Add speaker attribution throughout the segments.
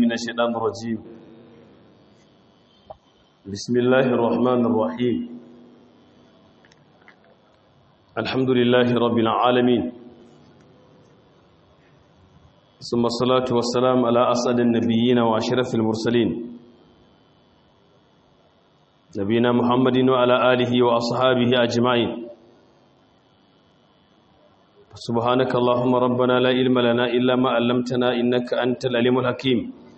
Speaker 1: من الشيطان الرجيم بسم الله الرحمن الرحيم الحمد لله رب العالمين ثم الصلاة والسلام على أسعد النبيين وأشرف المرسلين نبينا محمد وعلى آله وأصحابه أجمعين سبحانك اللهم ربنا لا علم لنا إلا ما علمتنا إنك أنت العليم الحكيم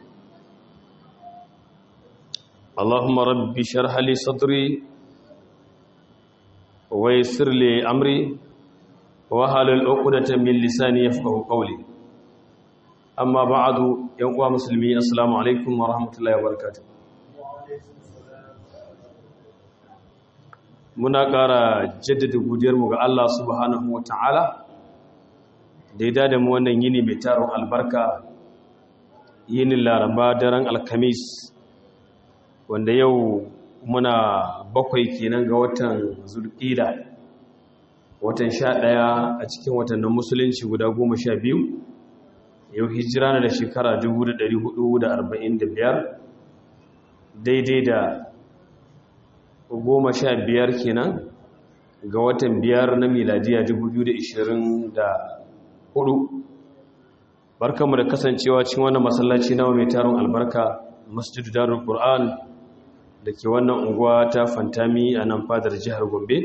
Speaker 1: اللهم رب شرح لي صدري ويسر لي أمري وهل العقدة من لساني يفقه قولي أما بعد يوم مسلمين السلام عليكم ورحمة الله وبركاته muna ƙara jaddada godiyarmu ga Allah subhanahu wa ta'ala da ya dada mu wannan yini mai taron albarka yinin laraba daren alkamis wanda yau muna bakwai kenan ga watan zulƙida watan sha ɗaya a cikin watannin musulunci guda goma sha biyu yau hijira na da shekara 1445 daidai da goma sha biyar kenan ga watan biyar na miladiya 2024 barkanmu da kasancewa cikin wannan masallaci na mai taron albarka masjidu darul qur'an da ke wannan unguwa ta fantami a nan fadar jihar gombe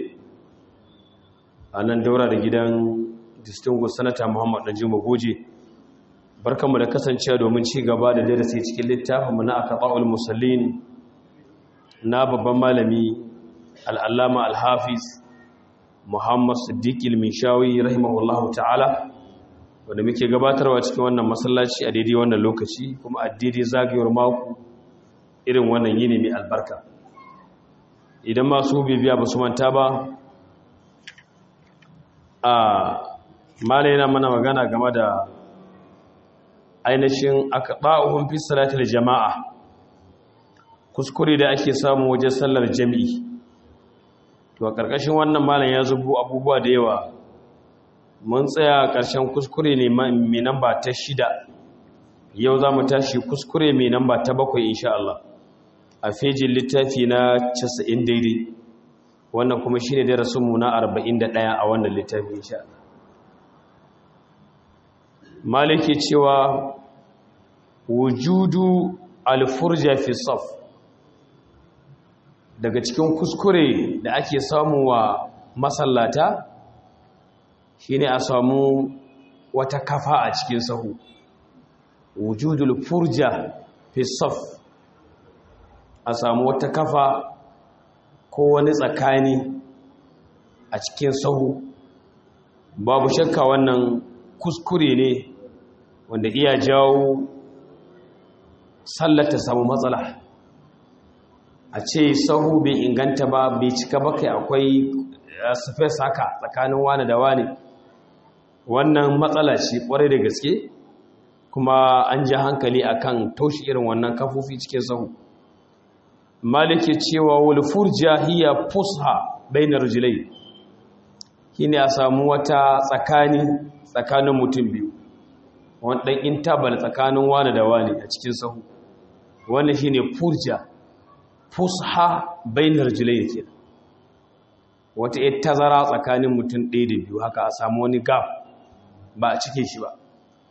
Speaker 1: a nan daura da gidan distinguished sanata muhammad najima goje barkanmu da kasancewa domin ci gaba da darasi cikin littafinmu na akaba'ul musallin na babban malami al'allama al-hafiz muhammad siddiq il-mishawi rahimahullahu ta'ala wanda muke gabatarwa cikin wannan masallaci a daidai wannan lokaci kuma a daidai zagayowar mako irin wannan yini mai albarka idan masu bibiya ba su manta ba a malai na mana magana game da ainihin aka ba'uhun fi salatul jama'a kuskure da ake samu wajen sallar jami'i to a ƙarƙashin wannan malam ya zubo abubuwa da yawa mun tsaya ƙarshen kuskure ne mai namba ta shida yau za mu tashi kuskure mai namba ta bakwai insha Allah a fejin littafi na 90 daidai wannan kuma shi ne darasinmu na 41 a wannan littafi insha Allah maliki cewa wujudu alfurja fi saf daga cikin kuskure da ake samu wa masallata shine a samu wata kafa a cikin sahu wujudul furja fi saf a samu wata kafa ko wani tsakani a cikin sahu babu shakka wannan kuskure ne wanda iya jawo sallata samu matsala a ce sahu bai inganta ba bai cika ba kai akwai space haka tsakanin wani da wani wannan matsala ce kwarai da gaske kuma an ji hankali akan taushi irin wannan kafofi cikin sahu malike cewa wal furja hiya fusha bainar rijlai shine a samu wata tsakani tsakanin mutum biyu wani dan intabal tsakanin wani da wani a cikin sahu wannan shine furja fusha bainar rijlai yake wata ita tazara tsakanin mutum ɗaya da biyu haka a samu wani gap ba a cike shi ba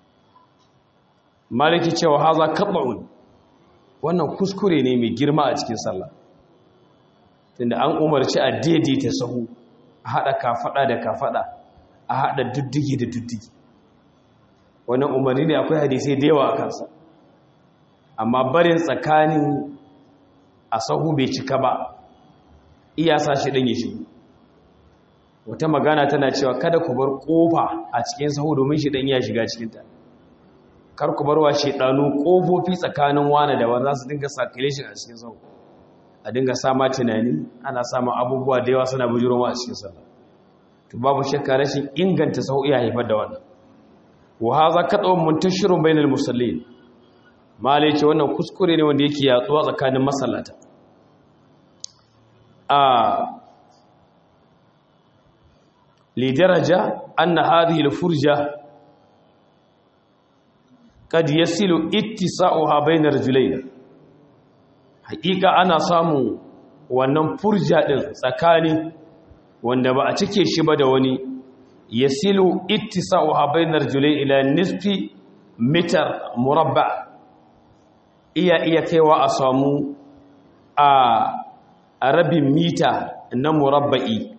Speaker 1: maliki cewa haza kaɓa'un wannan kuskure ne mai girma a cikin sallah tunda an umarci a daidaita sahu a haɗa kafaɗa da kafaɗa a haɗa duddigi da duddigi wannan umarni ne akwai hadisai da yawa a kansa amma barin tsakanin a sahu bai cika ba iya sa shi ɗan ya shigo wata magana tana cewa kada ku bar kofa a cikin sahu domin shi dan iya shiga cikin ta kar ku bar wa shedanu kofofi tsakanin wani da wani za su dinga circulation a cikin sahu a dinga sama tunani ana samun abubuwa da yawa suna bujuro a cikin sallah to babu shakka rashin inganta sahu iya haifar da wannan wa hadha qat'un muntashirun bainal musallin malai ce wannan kuskure ne wanda yake yatsuwa tsakanin masallata a lidaraja anna hadhihi alfurja kad yasilu ittisa'uha bainar rajulayn haƙiƙa ana samu wannan furja din tsakani wanda ba a cike shi ba da wani yasilu ittisa'uha bainar rajulayn ila nisfi mitar murabba iya iya kaiwa a samu a rabin mita na murabba'i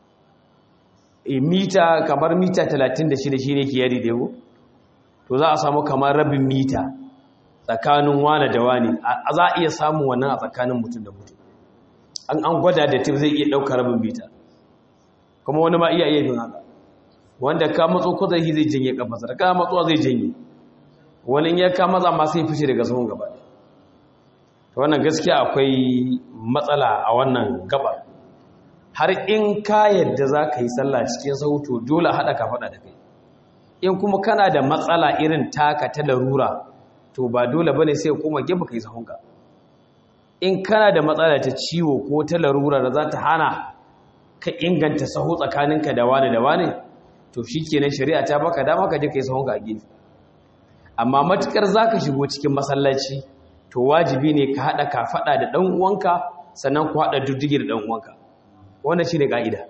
Speaker 1: mita kamar mita 36 shi ne ke yari da yau to za a samu kamar rabin mita tsakanin wane da wane a za a iya samun wannan a tsakanin mutum da mutum an an gwada da tif zai iya ɗaukar rabin mita kuma wani ma iya iya yin haka wanda ka matso ko zai zai janye kafarsa da ka matsuwa zai janye wani ya ka maza ma sai fice daga sahun gaba to wannan gaskiya akwai matsala a wannan gabar har in ka yadda za ka yi sallah cikin sauto dole haɗa ka faɗa da kai in kuma kana da matsala irin taka ta larura to ba dole bane sai kuma gefe kai sahunka in kana da matsala ta ciwo ko ta larura da za ta hana ka inganta sahu tsakaninka da wani da wani to shikenan shari'a ta baka dama ka je kai sahunka a gefe amma matukar zaka shigo cikin masallaci to wajibi ne ka hada ka fada da dan uwanka sannan ku hada duddige da dan uwanka wannan shine kaida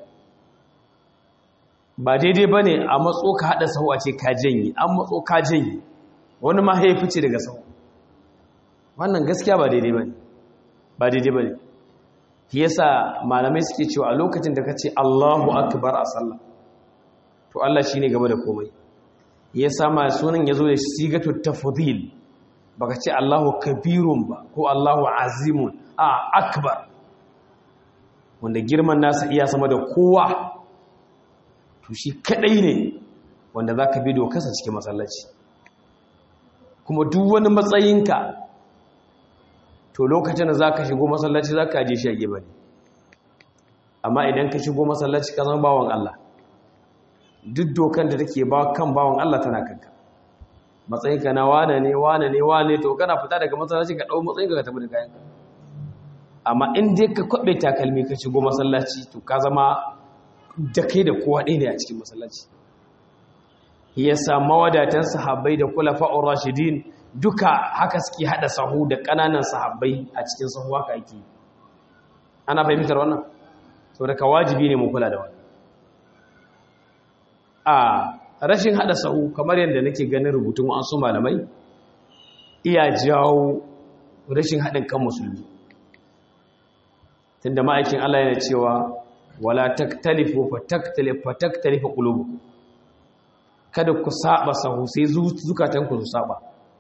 Speaker 1: ba daidai bane a matso ka hada sahu a ce ka janye an matso ka janye wani ma ya fice daga sahu wannan gaskiya ba daidai bane ba daidai bane yasa malamai suke cewa a lokacin da kace Allahu akbar a sallah to Allah shine gaba da komai yasa ma sunan yazo da sigatu tafdhil baka ce Allahu kabirun ba ko Allahu azimun a akbar wanda girman nasa iya sama da kowa to shi kadai ne wanda zaka bi dokarsa cikin masallaci kuma duk wani matsayinka to lokacin da zaka shigo masallaci zaka je shi a gefe ne amma idan ka shigo masallaci ka zama bawan Allah duk dokan da take ba kan bawan Allah tana kanka matsayinka na wane ne wane ne wane to kana fita daga masallaci ka dau matsayinka ka tafi da kayanka amma in dai ka kwabe takalmi ka shigo masallaci to ka zama da kai da kowa ɗaya ne a cikin masallaci ya samu wadatan sahabbai da kulafa'ur rashidin duka haka suke hada sahu da ƙananan sahabbai a cikin sahu haka yake ana fahimtar wannan saboda ka wajibi ne mu kula da wannan a rashin hada sahu kamar yadda nake ganin rubutun wasu malamai iya jawo rashin haɗin kan musulmi tunda ma'aikin Allah yana cewa wala taktalifu fa taktalifu fa taktalifu qulubukum kada ku saba sahu sai zukatan ku su saba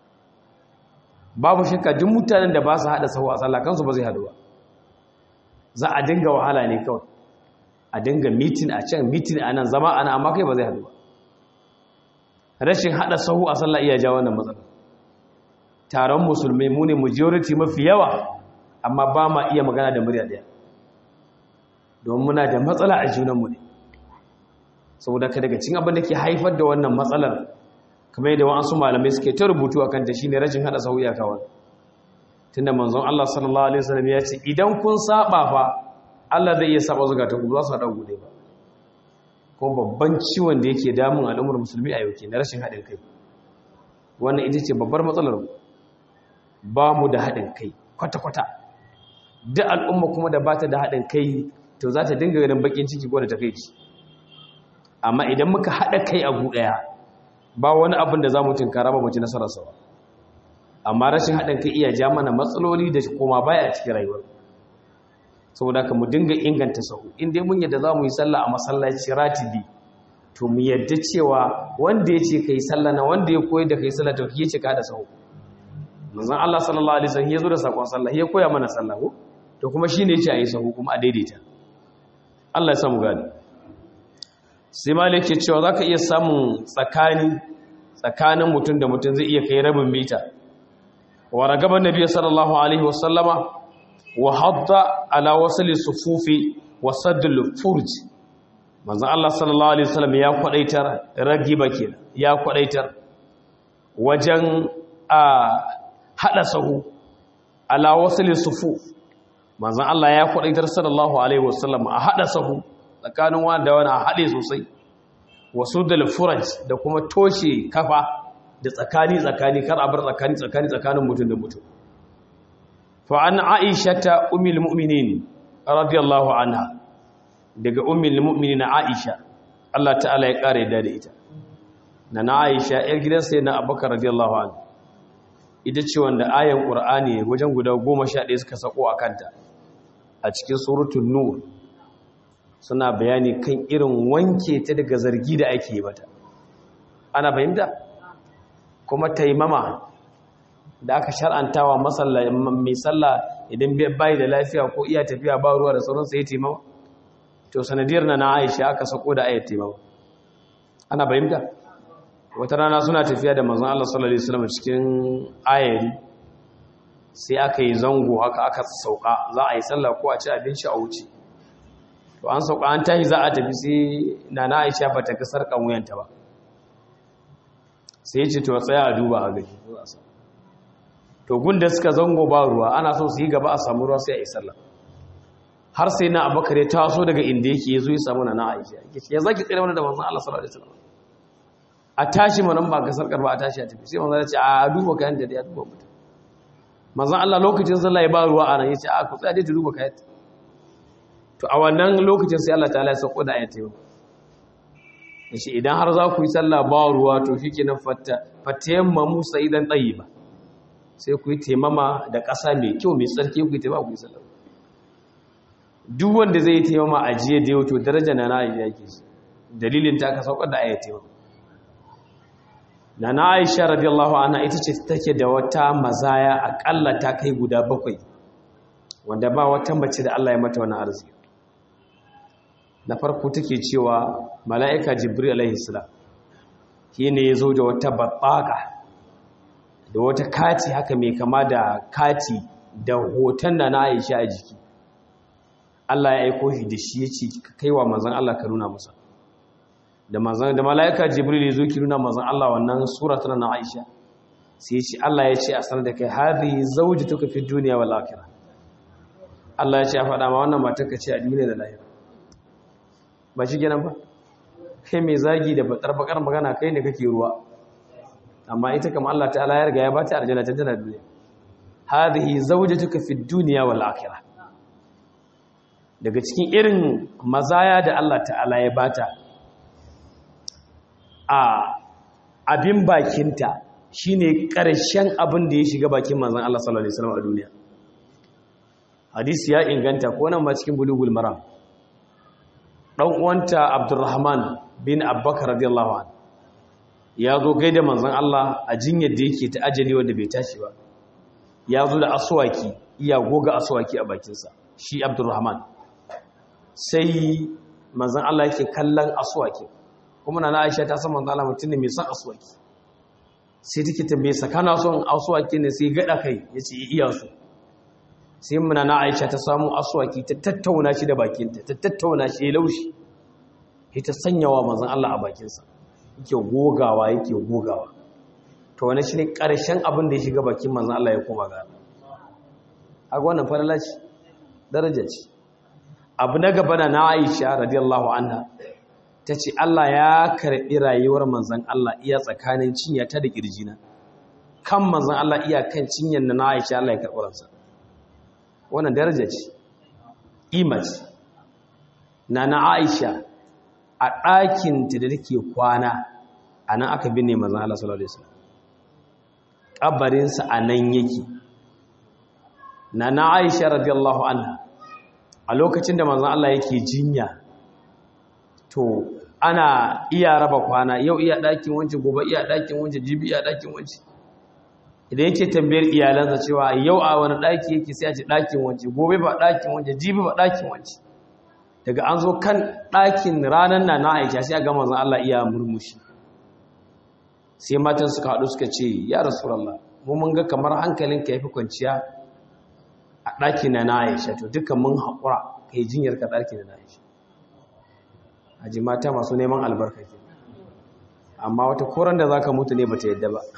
Speaker 1: babu shakka duk mutanen da ba su hada sahu a sallah kansu ba zai hadu ba za a dinga wahala ne kawai a dinga meeting a can meeting a nan zama ana amma kai ba zai hadu ba rashin hada sahu a sallah iya jawo wannan matsala taron musulmai mu ne majority mafi yawa amma ba ma iya magana da murya daya don muna da matsala a junanmu ne saboda ka daga cin abin da ke haifar da wannan matsalar kamar yadda wa'ansu malamai suke ta rubutu a kanta shine rashin hada sahu ya kawai tunda manzon Allah sallallahu alaihi wasallam ya ce idan kun saba fa Allah zai iya saba zukatan ku za su hada gude ba ko babban ciwon da yake damun al'ummar musulmi a yau ke na rashin haɗin kai wannan ita ce babbar matsalar ba mu da haɗin kai kwata-kwata duk al'umma kuma da ba ta da haɗin kai to za ta dinga ganin bakin ciki ko da ta kai ci amma idan muka haɗa kai a ɗaya ba wani abin da za mu tunkara ba mu ci nasararsa ba amma rashin haɗin kai iya ja mana matsaloli da koma baya a cikin rayuwar saboda ka mu dinga inganta sahu in dai mun yadda za mu yi sallah a masallaci ratibi to mu yadda cewa wanda ya ce ka yi sallah na wanda ya koyar da ka yi sallah to ya ce ka da sahu manzon Allah sallallahu alaihi wasallam ya zo da sakon sallah ya koya mana sallah ko to kuma shine ya ce a yi sahu kuma a daidaita Allah ya samu gani sai malik ke cewa zaka iya samun tsakani tsakanin mutum da mutum zai iya kai rabin mita wa ragaban nabiy sallallahu alaihi wasallama wa hadda ala wasli sufufi wa saddul furj manzon Allah sallallahu alaihi wasallam ya kwadaitar ragiba kenan ya kwadaitar wajen a hada sahu ala wasli sufuf manzon Allah ya kwadaitar sallallahu alaihi wasallam a hada sahu tsakanin wani da wani a hade sosai wasu da furaj da kuma toshe kafa da tsakani tsakani kar a bar tsakani tsakani tsakanin mutum da mutum fa an aisha ta ummul mu'minin radiyallahu anha daga ummul mu'minin aisha Allah ta'ala ya kare da da ita na na aisha yar gidan sai na abubakar radiyallahu anhu ita ce wanda ayan qur'ani wajen guda 11 suka sako a kanta a cikin suratul nur suna bayani kan irin wanke ta daga zargi da ake yi mata ana fahimta kuma taimama da aka shar'antawa mai sallah idan bai da lafiya ko iya tafiya ba ruwa da sauransa ya taimama to sanadiyar na na aisha aka sako da ayat taimama ana fahimta wata rana suna tafiya da manzon Allah sallallahu alaihi wasallam cikin ayari sai aka yi zango haka aka sauka za a yi sallah ko a ci abinci a wuce to an sauka an tashi za a tafi sai nana Aisha ba ta kasar kan wuyanta ba sai ce to tsaya a duba a gani to gunda suka zango ba ruwa ana so su yi gaba a samu ruwa sai a yi sallah har sai na abakar ya taso daga inda yake ya zo ya samu nana Aisha ya zaki tsere mana da manzon Allah sallallahu alaihi wasallam a tashi manan ba kasar karba a tashi a tafi sai manzon ya ce a duba kayan da ya duba mutum manzon Allah lokacin sallah ya ba ruwa a nan ya ce a ku tsaya dai ta duba kayan to a wannan lokacin sai Allah ta'ala ya sauko da ayatai yace idan har za ku yi sallah ba ruwa to shikenan fatta fatayamma musa idan tayyiba sai ku yi taimama da ƙasa mai kyau mai tsarki ku yi taimama ku yi sallah duk wanda zai yi taimama a jiye da yau to daraja na Aisha yake shi dalilin ta ka saukar da ayatai na na Aisha radiyallahu anha ita ce take da wata mazaya akalla ta kai guda bakwai wanda ba wata mace da Allah ya mata wani arziki na farko take cewa mala'ika jibril alaihi salam shi ne ya zo da wata babbaka da wata kati haka mai kama da kati da hoton da na aisha a jiki Allah ya aiko shi da shi ya ce kai wa mazan Allah ka nuna masa da mazan da mala'ika jibril ya zo ki nuna mazan Allah wannan suratun na aisha sai ya ce Allah ya ce a sanar da kai hadhihi zawjatuka fi dunya wal akhirah Allah ya ce a faɗa ma wannan matarka ce a duniya da lahira ba shi gina ba kai mai zagi da batar bakar magana kai ne kake ruwa amma ita kama Allah ta'ala ya riga ya bata aljanna ta tana duniya hadhihi zawjatuka fi dunya wal akhirah daga cikin irin mazaya da Allah ta'ala ya bata a abin bakinta shine karshen abin da ya shiga bakin manzon Allah sallallahu alaihi wasallam a duniya hadisi ya inganta ko nan ma cikin bulugul maram dan uwanta Abdurrahman bin Abbakar radiyallahu anhu ya zo gaida manzon Allah a jinyar da yake ta ajali wanda bai tashi ba ya zo da aswaki iya goga aswaki a bakinsa shi Abdurrahman sai manzon Allah yake kallon aswaki kuma nana Aisha ta san manzon Allah mutum ne mai son aswaki sai take tambaye sa kana son aswaki ne sai gada kai yace iya so sai muna na aisha ta samu aswaki ta tattauna shi da bakinta ta tattauna shi ya laushi ya ta sanyawa mazan Allah a bakinsa yake gogawa yake gogawa to wani shi ne ƙarshen abin da ya shiga bakin mazan Allah ya koma ga a wannan falala ce daraja ce abu na gaba na na aisha radiyallahu anha ta ce Allah ya karɓi rayuwar manzan Allah iya tsakanin cinya ta da ƙirjina kan manzan Allah iya kan cinyar na na aisha Allah ya karɓi ransa wannan daraja ce imaci na na aisha a ɗakinta da take kwana a nan aka binne mazan Allah sallallahu Alaihi wasallam ƙabarinsa a nan yake na na aisha radiyallahu anha a lokacin da mazan Allah yake jinya to ana iya raba kwana yau iya ɗakin wance gobe iya ɗakin wance jibi iya ɗakin wance idan yake tambayar iyalansa cewa yau a wani ɗaki yake sai a ce ɗakin wance gobe ba ɗakin wance jibi ba ɗakin wance daga an zo kan ɗakin ranar na na aisha sai a gama zan Allah iya murmushi sai matan suka haɗu suka ce ya rasulallah mu mun ga kamar hankalinka ya fi kwanciya a ɗaki na na aisha to dukkan mun haƙura ka yi jinyar ka ɗaki na na aisha a ji mata masu neman albarka ke amma wata koran da za ka mutu ne ba ta yadda ba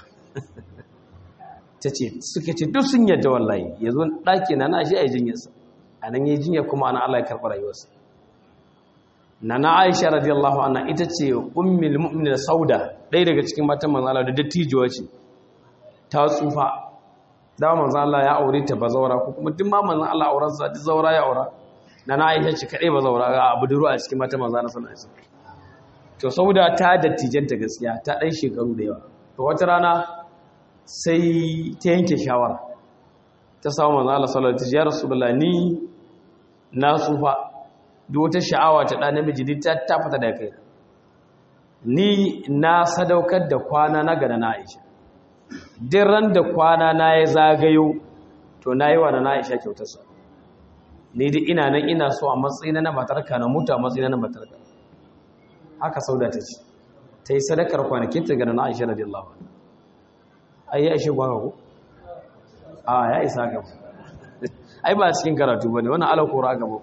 Speaker 1: ta ce suke ce duk sun yadda wallahi ya zo ɗaki na na shi a yi jinyarsa a nan yi jinyar kuma ana Allah ya karɓi rayuwarsa nana Aisha radiyallahu anha ita ce ummul mu'minin Sauda ɗaya daga cikin matan manzo Allah da dattijuwa ce ta tsufa da manzo Allah ya aure ta bazawara ko kuma duk ma manzo Allah auren sa duk zaura ya aura nana Aisha ce kadai bazawara ga abu duru a cikin matan manzo Allah sallallahu alaihi wasallam to Sauda ta dattijanta gaskiya ta dan shekaru da yawa to wata rana sai ta yanke shawara ta samu manzo Allah sallallahu alaihi wasallam ya rasulullah ni na tsufa duk wata sha'awa ta ɗan namiji duk ta fita da kai ni na sadaukar da kwana na gana na Aisha duk ran da kwana na ya zagayo to na yi wa na Aisha kyautarsa ni duk ina nan ina so a matsayina na matarka na mutu a matsayina na matarka haka sauda ta ce ta yi sadakar kwanakin ta gana na Aisha radiyallahu anha ai ya ishe gwaka ko a ya isa gaba ai ba cikin karatu bane wannan alakora gaba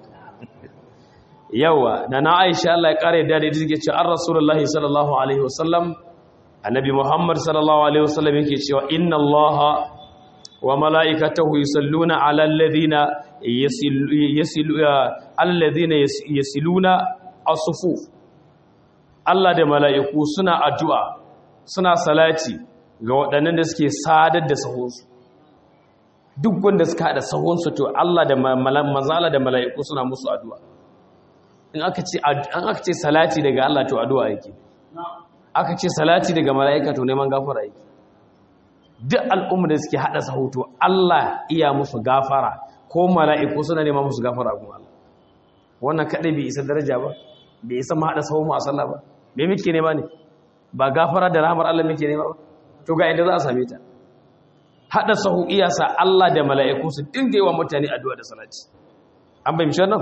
Speaker 1: yawa da na aisha Allah ya kare da da take ce an rasulullahi sallallahu alaihi wasallam annabi muhammad sallallahu alaihi wasallam yake cewa inna allaha wa malaikatahu yusalluna ala alladhina yasilu alladhina yasiluna as-sufuf Allah da mala'iku suna addu'a suna salati ga waɗannan da suke sadar da sahunsu duk wanda suka haɗa sahunsu to Allah da mazala da mala'iku suna musu addu'a in aka ce an aka ce salati daga Allah to addu'a yake aka ce salati daga mala'ika to neman gafara yake duk al'umma da suke hada sahu to Allah iya musu gafara ko mala'iku suna neman musu gafara kuma Allah wannan kadai bai isa daraja ba bai isa mu hada sahu mu a sallah ba me muke nema ne ba gafara da rahmar Allah muke nema ba to ga inda za a same ta hada sahu iyasa Allah da mala'iku su dinga yi wa mutane addu'a da salati an bayyana wannan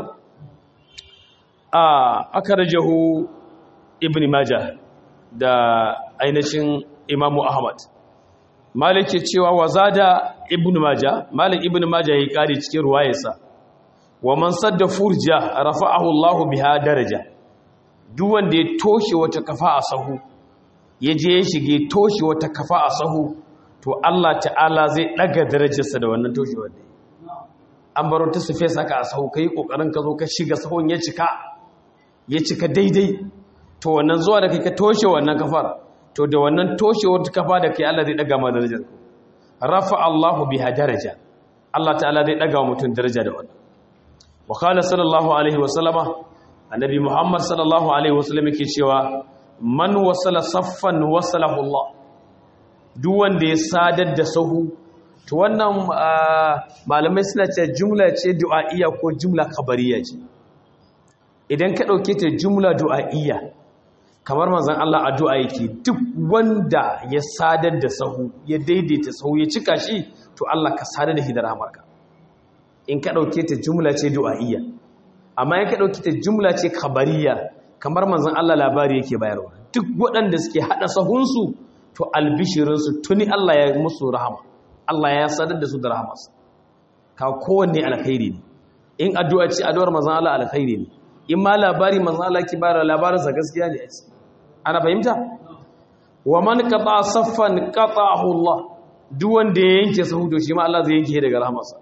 Speaker 1: aka rajahu ibn majah da ainihin imamu ahmad malik ke cewa wazada ibn majah malik ibn majah ya kare cikin ruwayarsa wa man sadda furja rafa'ahu Allah biha daraja duk wanda ya toshe wata kafa a sahu ya je ya shige toshe wata kafa a sahu to Allah ta'ala zai daga darajarsa da wannan toshewar da an baro ta sufe saka a sahu kai kokarin ka zo ka shiga sahun ya cika ya cika daidai to wannan zuwa da kai ka toshe wannan kafar to da wannan toshewar kafa da kai Allah zai daga ma darajar rafa Allahu biha daraja Allah ta'ala zai daga mutum daraja da wannan wa qala sallallahu alaihi wa sallama annabi Muhammad sallallahu alaihi wa sallam yake cewa man wasala saffan wasalahu Allah duk wanda ya sadar da sahu to wannan malamai suna cewa jumla ce du'a'iyya ko jumla khabariya ce idan ka ɗauke ta jumla du'a'iyya kamar manzon Allah addu'a yake duk wanda ya sadar da sahu ya daidaita sahu ya cika shi to Allah ka sadar da shi da rahmarka in ka ɗauke ta jumla ce du'a'iyya amma in ka ɗauke ta jumla ce khabariya kamar manzon Allah labari yake bayarwa duk waɗanda suke haɗa sahunsu to albishirinsu tuni Allah ya musu rahama Allah ya sadar da su da rahamarsa ka kowanne alkhairi ne in addu'a ce addu'ar manzon Allah alkhairi ne in ma labari manzon Allah ki bayar labarinsa gaskiya ne ana fahimta wa man qata saffan qata'ahu Allah duk wanda ya yanke sahu to shi ma Allah zai yanke daga rahamarsa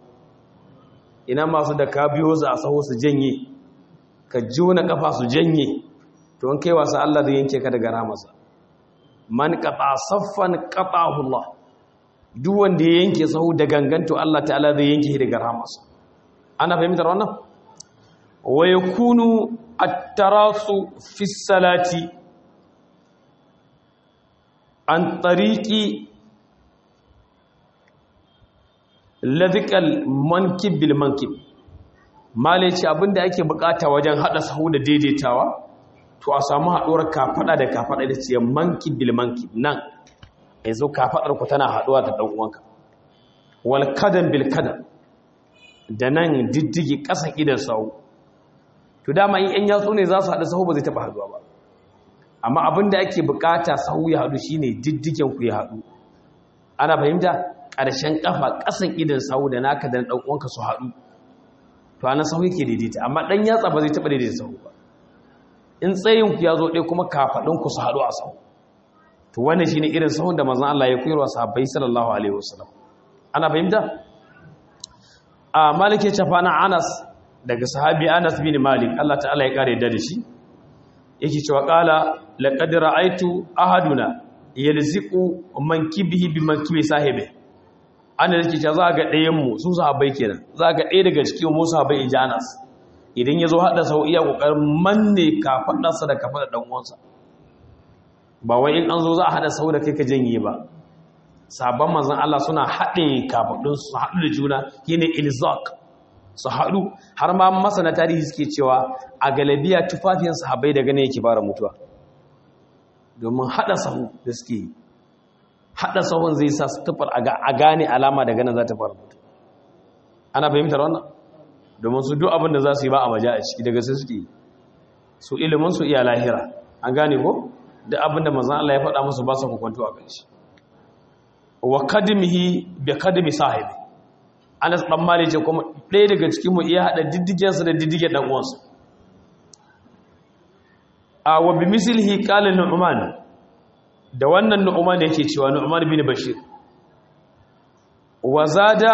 Speaker 1: ina masu da ka biyo su a sahu su janye ka jona kafa su janye to an kai wasa Allah zai yanke ka daga rahamarsa man qata saffan qata'ahu Allah duk wanda ya yanke sahu da ganganto Allah ta'ala zai yanke daga rahamarsa ana fahimtar wannan wa yakunu at-tarasu fi salati an tariqi ladhikal mankib bil mankib male ce abinda ake bukata wajen hada sahu da daidaitawa to a samu haduwar kafada da kafada da ce mankib bil mankib nan yanzu kafadar ku tana haduwa da dan uwanka wal kadam bil kadam da nan diddigi kasan idan sahu to dama in yan yatsu ne za su hada sahu ba zai taba haduwa ba amma abinda ake bukata sahu ya hadu shine diddigen ku ya hadu ana fahimta ƙarshen ƙafa ƙasan idan sahu da naka da ɗan uwanka su haɗu to ana sahu yake daidaita amma ɗan yatsa ba zai taɓa daidaita sahu ba in tsayin ku ya zo ɗaya kuma kafaɗin ku su haɗu a sahu to wannan shine irin sahun da manzon Allah ya koyarwa sahabbai sallallahu alaihi wasallam ana fahimta a malik ya tafa na Anas daga sahabi Anas bin Malik Allah ta'ala ya kare da shi yake cewa qala laqad ra'aytu ahaduna yalziqu mankibihi bi mankibi sahibi ana yake cewa za ga ɗayan mu su sahabbai kenan za ga ɗaya daga cikin mu sahabbai ijanas idan yazo hada sau iya kokarin manne kafadarsa da kafadar dan uwansa ba wai in an zo za a hada sau da kai ka janye ba sabon manzon Allah suna haɗe kafadun su haɗu da juna shine ilzaq su haɗu har ma masana tarihi suke cewa a galabiya tufafin sahabbai daga ne yake fara mutuwa domin haɗa sahu da suke yi haɗa sahun zai sa su tufar a gane alama daga nan za ta fara mutu ana fahimtar wannan domin su duk abin da za su yi ba a maja a ciki daga sai suke yi su ilimin su iya lahira an gane ko da abin da manzan Allah ya faɗa musu ba su kwanto a kan shi wa kadimihi bi kadimi sahibi Anas dan Malik ce kuma ɗaya daga cikin mu iya hada diddigen sa da diddigen dan uwansa a wa bi mislihi qala Nu'man da wannan Nu'man yake cewa Nu'man bin Bashir wa zada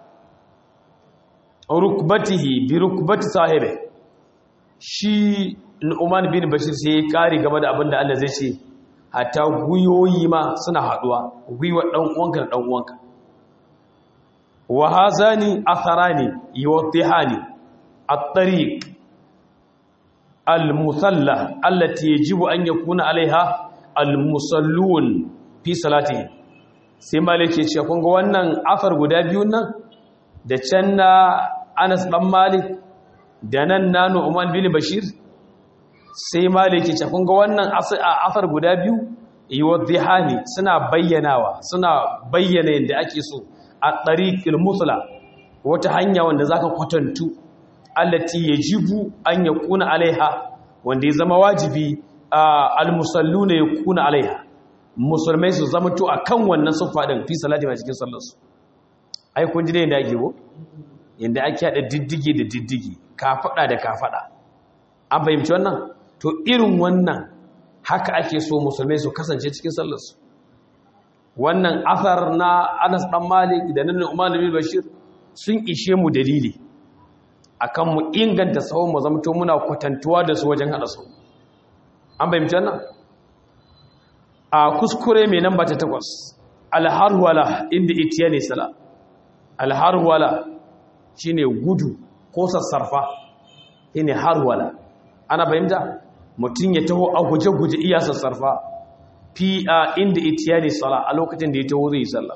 Speaker 1: rukbatihi bi rukbati sahibi shi Nu'man bin Bashir sai ya kare game da abin da Allah zai ce hatta guyoyi ma suna haduwa guyuwar dan uwanka da dan uwanka wa hazani atharani yuwaddihani at-tariq al-musalla allati yajibu an yakuna alaiha al-musallun fi salatihi sai malike ce kun ga wannan afar guda biyun nan da can na Anas dan Malik da nan na Nu'man bin Bashir sai maliki ce kun ga wannan afar guda biyu yuwaddihani suna bayyanawa suna bayyana yadda ake so a tariqil musla wata hanya wanda zaka kwatantu allati yajibu an yakuna alaiha wanda ya zama wajibi almusalluna yakuna alaiha musulmai su zama to akan wannan sufa din fi salati ma cikin sallar su ai kun ji ne yadda ake go yadda ake hada diddige da diddige kafada da kafada an fahimci wannan to irin wannan haka ake so musulmai su kasance cikin sallarsu wannan athar na Anas dan Malik da nan Umar bin Bashir sun ishe mu dalili akan mu inganta sahun mu zamto muna kwatantuwa da su wajen hada sahu an bayyana wannan a kuskure mai namba ta takwas alharwala inda itiyani sala alharwala shine gudu ko sassarfa shine harwala ana fahimta mutum ya taho a guje-guje iya sassarfa fi a inda itiyani sala a lokacin da ya taho zai yi sallah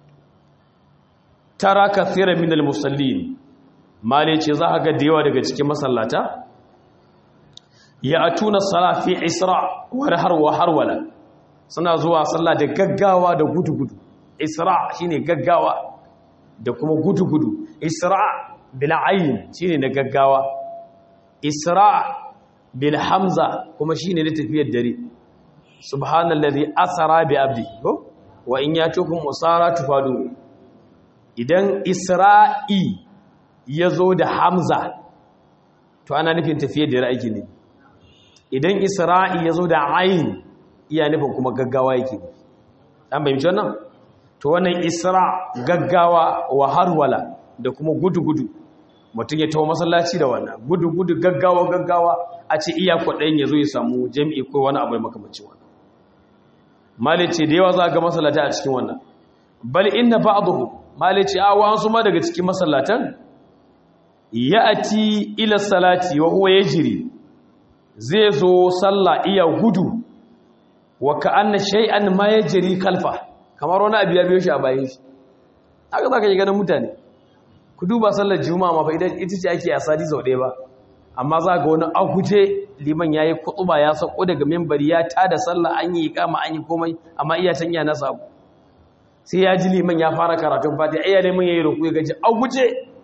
Speaker 1: tara kathira min al-musallin male ce za a ga da yawa daga cikin masallata ya atuna sala fi isra wa harwa harwala suna zuwa sallah da gaggawa da gudu-gudu isra shine gaggawa da kuma gudu-gudu isra bil ayn shine na gaggawa isra bil hamza kuma shine da tafiyar dare subhanallazi asara bi abdi ko wa in yatukum usara tufadu idan isra'i yazo da hamza to ana nufin tafiyar dare aiki ne idan isra'i yazo da ayin iya nufin kuma gaggawa yake an bayyana wannan to wannan isra gaggawa wa harwala da kuma gudu-gudu mutum ya tawo masallaci da wannan gudu-gudu gaggawa gaggawa a ce iya kwaɗayin ya zo ya samu jami'i ko wani abu makamacin wannan malice da yawa za ga masallata a cikin wannan bal inna ba'dahu malice a wasu ma daga cikin masallatan ya'ati ila salati wa huwa yajri zai zo sallah iya gudu wa ka'anna shay'an ma yajri kalfa kamar wani abu ya biyo shi a bayan shi haka za ka yi ganin mutane ku duba sallar juma'a ma fa idan ita ce ake asali sau ɗaya ba amma za ga wani aguje liman ya yi kutuba ya sako daga membari ya tada sallah an yi kama an yi komai amma iya can iya nasa abu sai ya ji liman ya fara karatun fati ai ya neman ya yi roƙo ya gaji aguje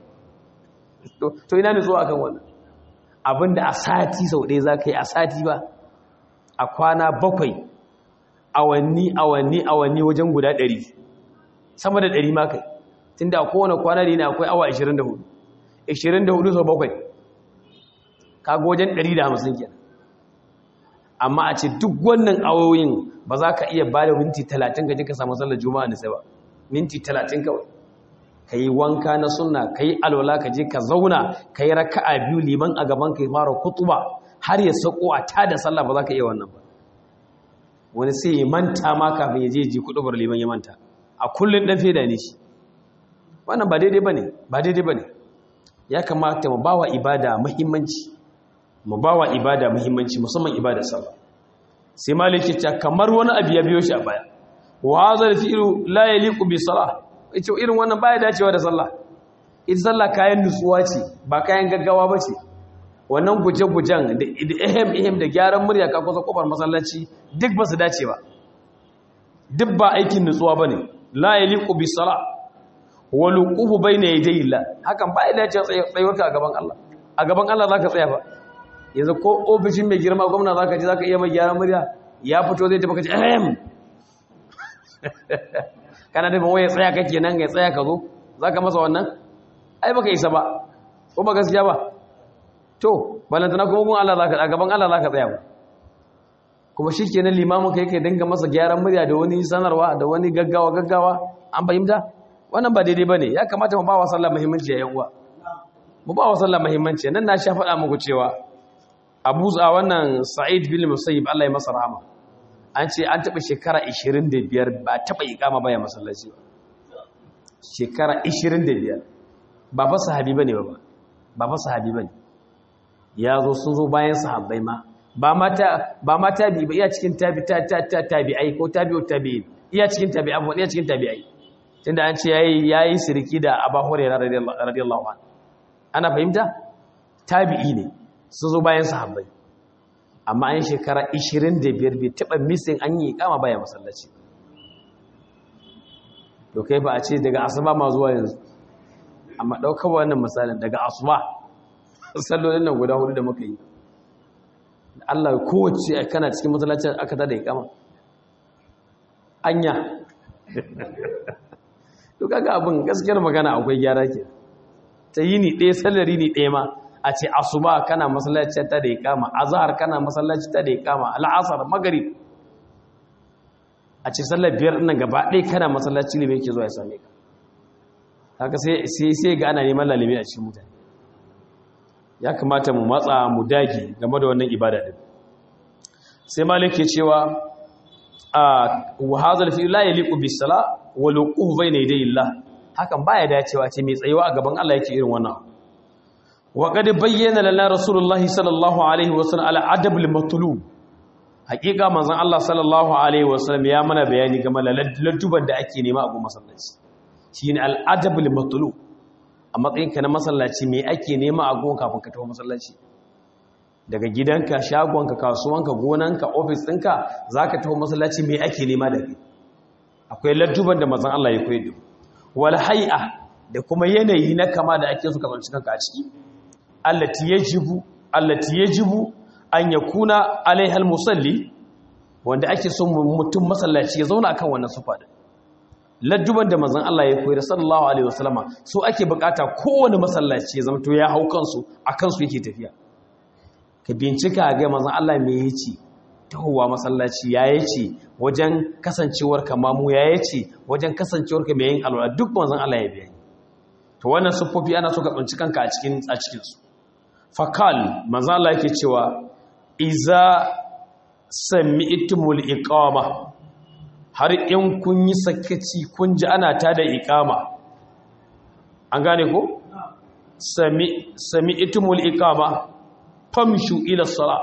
Speaker 1: to ina ne zuwa kan wannan abinda a sati sau ɗaya za ka yi a sati ba a kwana bakwai awanni awanni awanni wajen guda ɗari sama da ɗari ma kai tun da kowane kwana da yana akwai awa 24 24 sau bakwai kaga wajen 150 kenan amma a ce duk wannan awoyin ba za ka iya ba da minti 30 gaji ka samu sallar juma'a da sai ba minti 30 kawai ka yi wanka na sunna ka yi alwala ka je ka zauna ka yi raka'a biyu liman a gaban ka fara kutuba har ya sako a tada sallah ba za ka iya wannan ba wani sai ya manta ma kafin ya je ji kuɗubar liman ya manta a kullum ɗan feda ne shi wannan ba daidai ba ne ba daidai ba ne ya kamata mu bawa ibada muhimmanci mu bawa ibada muhimmanci musamman ibada sallah sai maliki ta kamar wani abu ya biyo shi a baya wa hadha fi'lu la yaliqu bi salah ita irin wannan baya dacewa da sallah ita sallah kayan nutsuwa ce ba kayan gaggawa ba ce wannan guje-gujen da ehem ehem da gyaran murya ka kusa kofar masallaci duk ba su dace ba duk ba aikin nutsuwa ba ne la yaliqu bi salah wa luquhu bayna yaday Allah hakan ba ya dace tsayuwarka a gaban Allah a gaban Allah zaka tsaya ba yanzu ko ofishin mai girma gwamna zaka ji zaka iya mai gyaran murya ya fito zai tafi kace ehem kana da waye tsaya kake nan ya tsaya ka zo zaka masa wannan ai baka isa ba ko ba gaskiya ba to balantana kuma gun Allah zaka a gaban Allah zaka tsaya ba kuma shikenan limamin kai kai dinga masa gyaran murya da wani sanarwa da wani gaggawa gaggawa an fahimta wannan ba daidai bane ya kamata mu ba wa sallah muhimmanci yayin uwa mu ba wa sallah muhimmanci nan na sha faɗa muku cewa Abu Za wannan Sa'id bin Musayyib Allah ya masa rahama an ce an taɓa shekara 25 ba taɓa iƙama baya masallaci ba shekara 25 ba fa sahabi bane ba ba fa sahabi bane ya zo sun zo bayan sahabbai ma ba mata ba ma tabi ba iya cikin tabi ta ta ta tabi'ai ko tabi'u tabi'in iya cikin tabi'a ba iya cikin tabi'ai tunda an ce yayi yayi sirki da Abu Hurairah radiyallahu anhu ana fahimta tabi'i ne sun zo bayan sahabbai amma an shekara 25 bai taba missing an yi kama baya masallaci to kai ba a ce daga asuba ma zuwa yanzu amma daukar wannan misalin daga asuba sallolin nan guda hudu da muka yi Allah kowace kana cikin masallacin aka tada ikama anya to kaga abin gaskiyar magana akwai gyara ke ta yi ni ɗaya sallari ni ɗaya ma a ce asuba kana masallaci ta da ikama azhar kana masallaci ta da ikama al'asar maghrib a ce sallar biyar nan gaba ɗaya kana masallaci ne yake zuwa ya same ka haka sai sai ga ana neman lalimi a cikin mutane ya kamata mu matsa mu dage game da wannan ibada din sai malik ke cewa a wa hadha fi la yaliqu bis sala wa luquhu bayna yaday Allah hakan baya dacewa ce mai tsayuwa a gaban Allah yake irin wannan wa qad bayyana lana rasulullah sallallahu alaihi wasallam ala adab al matlub haqiqa manzon Allah sallallahu alaihi wasallam ya mana bayani game da ladduban da ake nema a gun masallaci shine al adab al matlub a matsayinka na masallaci me ake nema a gon kafin ka tafi masallaci daga gidanka shagonka kasuwanka gonanka ofis ɗinka za ka tafi masallaci me ake nema da kai akwai ladduban da mazan Allah ya koyi da wal hay'a da kuma yanayi na kama da ake so ka zanci kanka a ciki allati yajibu allati yajibu an yakuna alaihal musalli wanda ake so mutum masallaci ya zauna akan wannan sufa din ladduban da manzon Allah ya koyar sallallahu alaihi wasallama so ake bukata kowane masallaci ya zama to ya hau kansu akan su yake tafiya ka bincika ga manzon Allah me yace tahowa masallaci ya yace wajen kasancewar ka mamu ya yace wajen kasancewar ka mai yin alwala duk manzon Allah ya bayani to wannan sufofi ana so ka tsinci kanka a cikin a cikin su fakal manzon Allah yake cewa iza sami'tumul iqama har in kun yi sakaci kun ji ana ta da ikama an gane ko sami itimul ikama famshu ila sala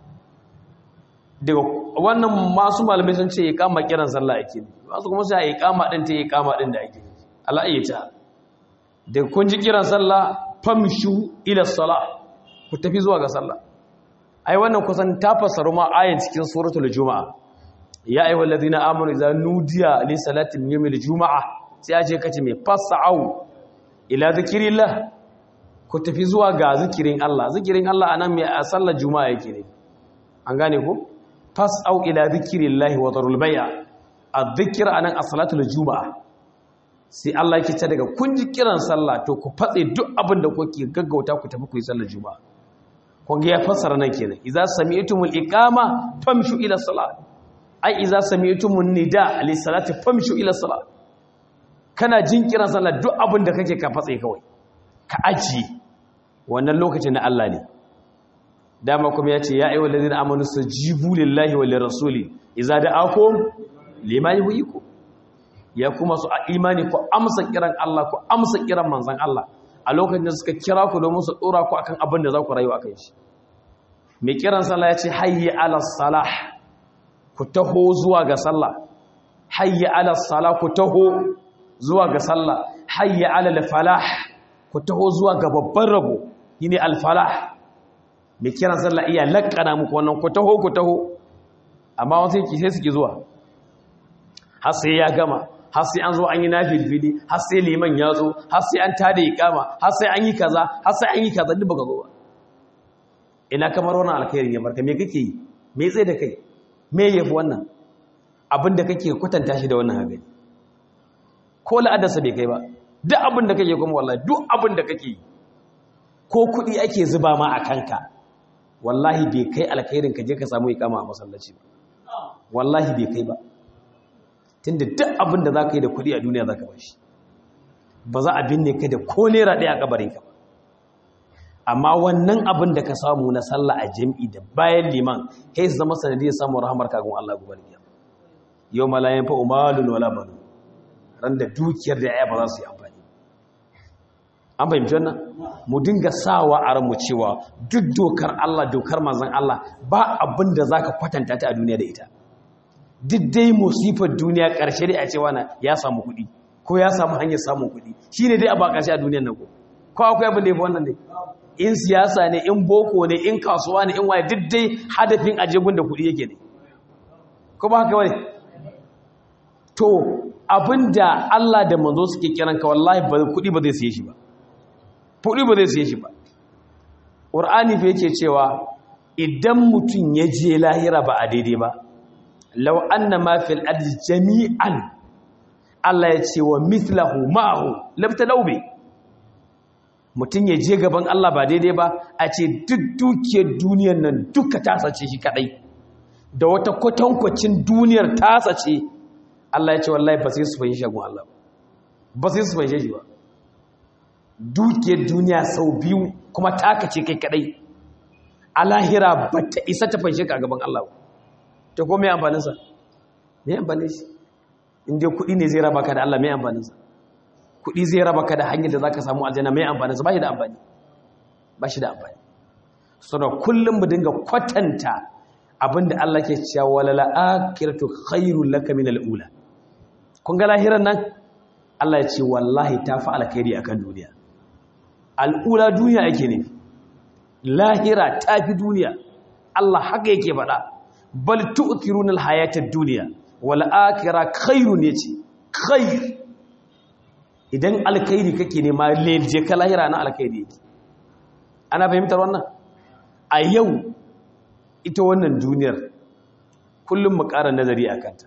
Speaker 1: daga wannan masu malamai sun ce ikama kiran sallah ake ne masu kuma sai ikama din ta ikama din da ake ne ala'ayyata daga kun ji kiran sallah famshu ila sala ku tafi zuwa ga sallah ai wannan kusan ta fassaru ma ayin cikin suratul juma'a ya ayyuhal ladina amanu idza nudiya li salati yawmil juma'a sai aje kace mai fasau ila zikrillah ku tafi zuwa ga zikirin Allah zikirin Allah anan mai a sallar juma'a yake ne an gane ko fasau ila zikrillah wa darul bay'a adh-dhikr anan as-salatul juma'a sai Allah yake ce daga kun ji kiran sallah to ku fatse duk abin da kuke gaggauta ku tafi ku yi sallar juma'a kun ga ya fassara nan kenan idza sami'tumul iqama famshu ila salat ai iza sami'tumun nida li salati famshu ila salat kana jin kiran sallah duk abin da kake ka fatse kawai ka aji wannan lokacin na Allah ne dama kuma ya ce ya ayyuhal ladina amanu sajibu lillahi wa lirrasuli idza da'akum lima yuhyikum ya kuma su a imani ku amsa kiran Allah ku amsa kiran manzon Allah a lokacin da suka kira ku domin su dora ku akan abin da za ku rayu akan shi mai kiran sallah ya ce hayya ala salah ku taho zuwa ga sallah hayya ala salah ku taho zuwa ga sallah hayya ala falah ku taho zuwa ga babban rabo shine al falah mai kiran sallah iya lakkana muku wannan ku taho ku taho amma wasu sai suke zuwa har sai ya gama har sai an zo an yi nafilfili har sai liman ya zo har sai an tada iqama har sai an yi kaza har sai an yi kaza duk baka zo ba ina kamar wannan alkhairin ya barka me kake yi me tsaye da kai me yafi wannan abin da kake kwatanta shi da wannan hagari ko la'adarsa bai kai ba duk abin da kake kuma wallahi duk abin da kake yi ko kuɗi ake zuba ma a kanka wallahi bai kai alkhairin ka je ka samu iqama a masallaci ba wallahi bai kai ba tunda duk abin da za ka yi da kuɗi a duniya za ka ba shi ba za a binne ka da ko naira ɗaya a ƙabarin ka ba amma wannan abin da ka samu na sallah a jam'i da bayan liman kai su zama sanadiyar samun rahamar kagun Allah gobe da yau malayan fa umalun wala banu ran da dukiyar da ya ba za su yi amfani an fahimci wannan mu dinga sawa a ranmu cewa duk dokar Allah dokar manzon Allah ba abin da zaka kwatanta ta a duniya da ita duk dai musifar duniya ƙarshe dai a cewa na ya samu kuɗi ko ya samu hanyar samun kuɗi shi ne dai a ba ƙarshe a duniyar nan ko ko akwai abin da ya fi wannan dai in siyasa ne in boko ne in kasuwa ne in waye duk dai hadafin ajegun da kuɗi yake ne ko ba haka wani to abin da Allah da manzo suke kiran ka wallahi ba kuɗi ba zai siye shi ba kuɗi ba zai siye shi ba ƙur'ani fa yake cewa idan mutum ya je lahira ba a daidai ba lau anna ma fil ardi jami'an Allah ya ce wa mithlahu ma'ahu labta laube mutum ya je gaban Allah ba daidai ba a ce duk dukiyar duniyar nan duka tasa ce shi kadai da wata kwatankwacin duniyar tasa ce Allah ya ce wallahi ba sai su fahimci shagun Allah ba sai su fahimci shi ba dukiyar duniya sau biyu kuma taka ce kai kadai a lahira ba ta isa ta fahimci ka gaban Allah ba ta ko mai amfaninsa mai amfanin shi inda kuɗi ne zai raba ka da Allah mai amfaninsa kuɗi zai raba ka da hanyar da za ka samu aljanna mai amfaninsa ba shi da amfani ba shi da amfani suna kullum mu dinga kwatanta abinda Allah ke cewa wala la'akiratu khairul laka min al'ula kun ga lahiran nan Allah ya ce wallahi ta fi alkhairi akan duniya al'ula duniya ake ne lahira ta fi duniya Allah haka yake faɗa bal tu'thiruna al-hayata ad-dunya wal akhirah khairun yace khair idan alkhairi kake nema leje ka lahira na alkhairi yake ana fahimtar wannan a yau ita wannan duniyar kullum mu ƙara nazari a kanta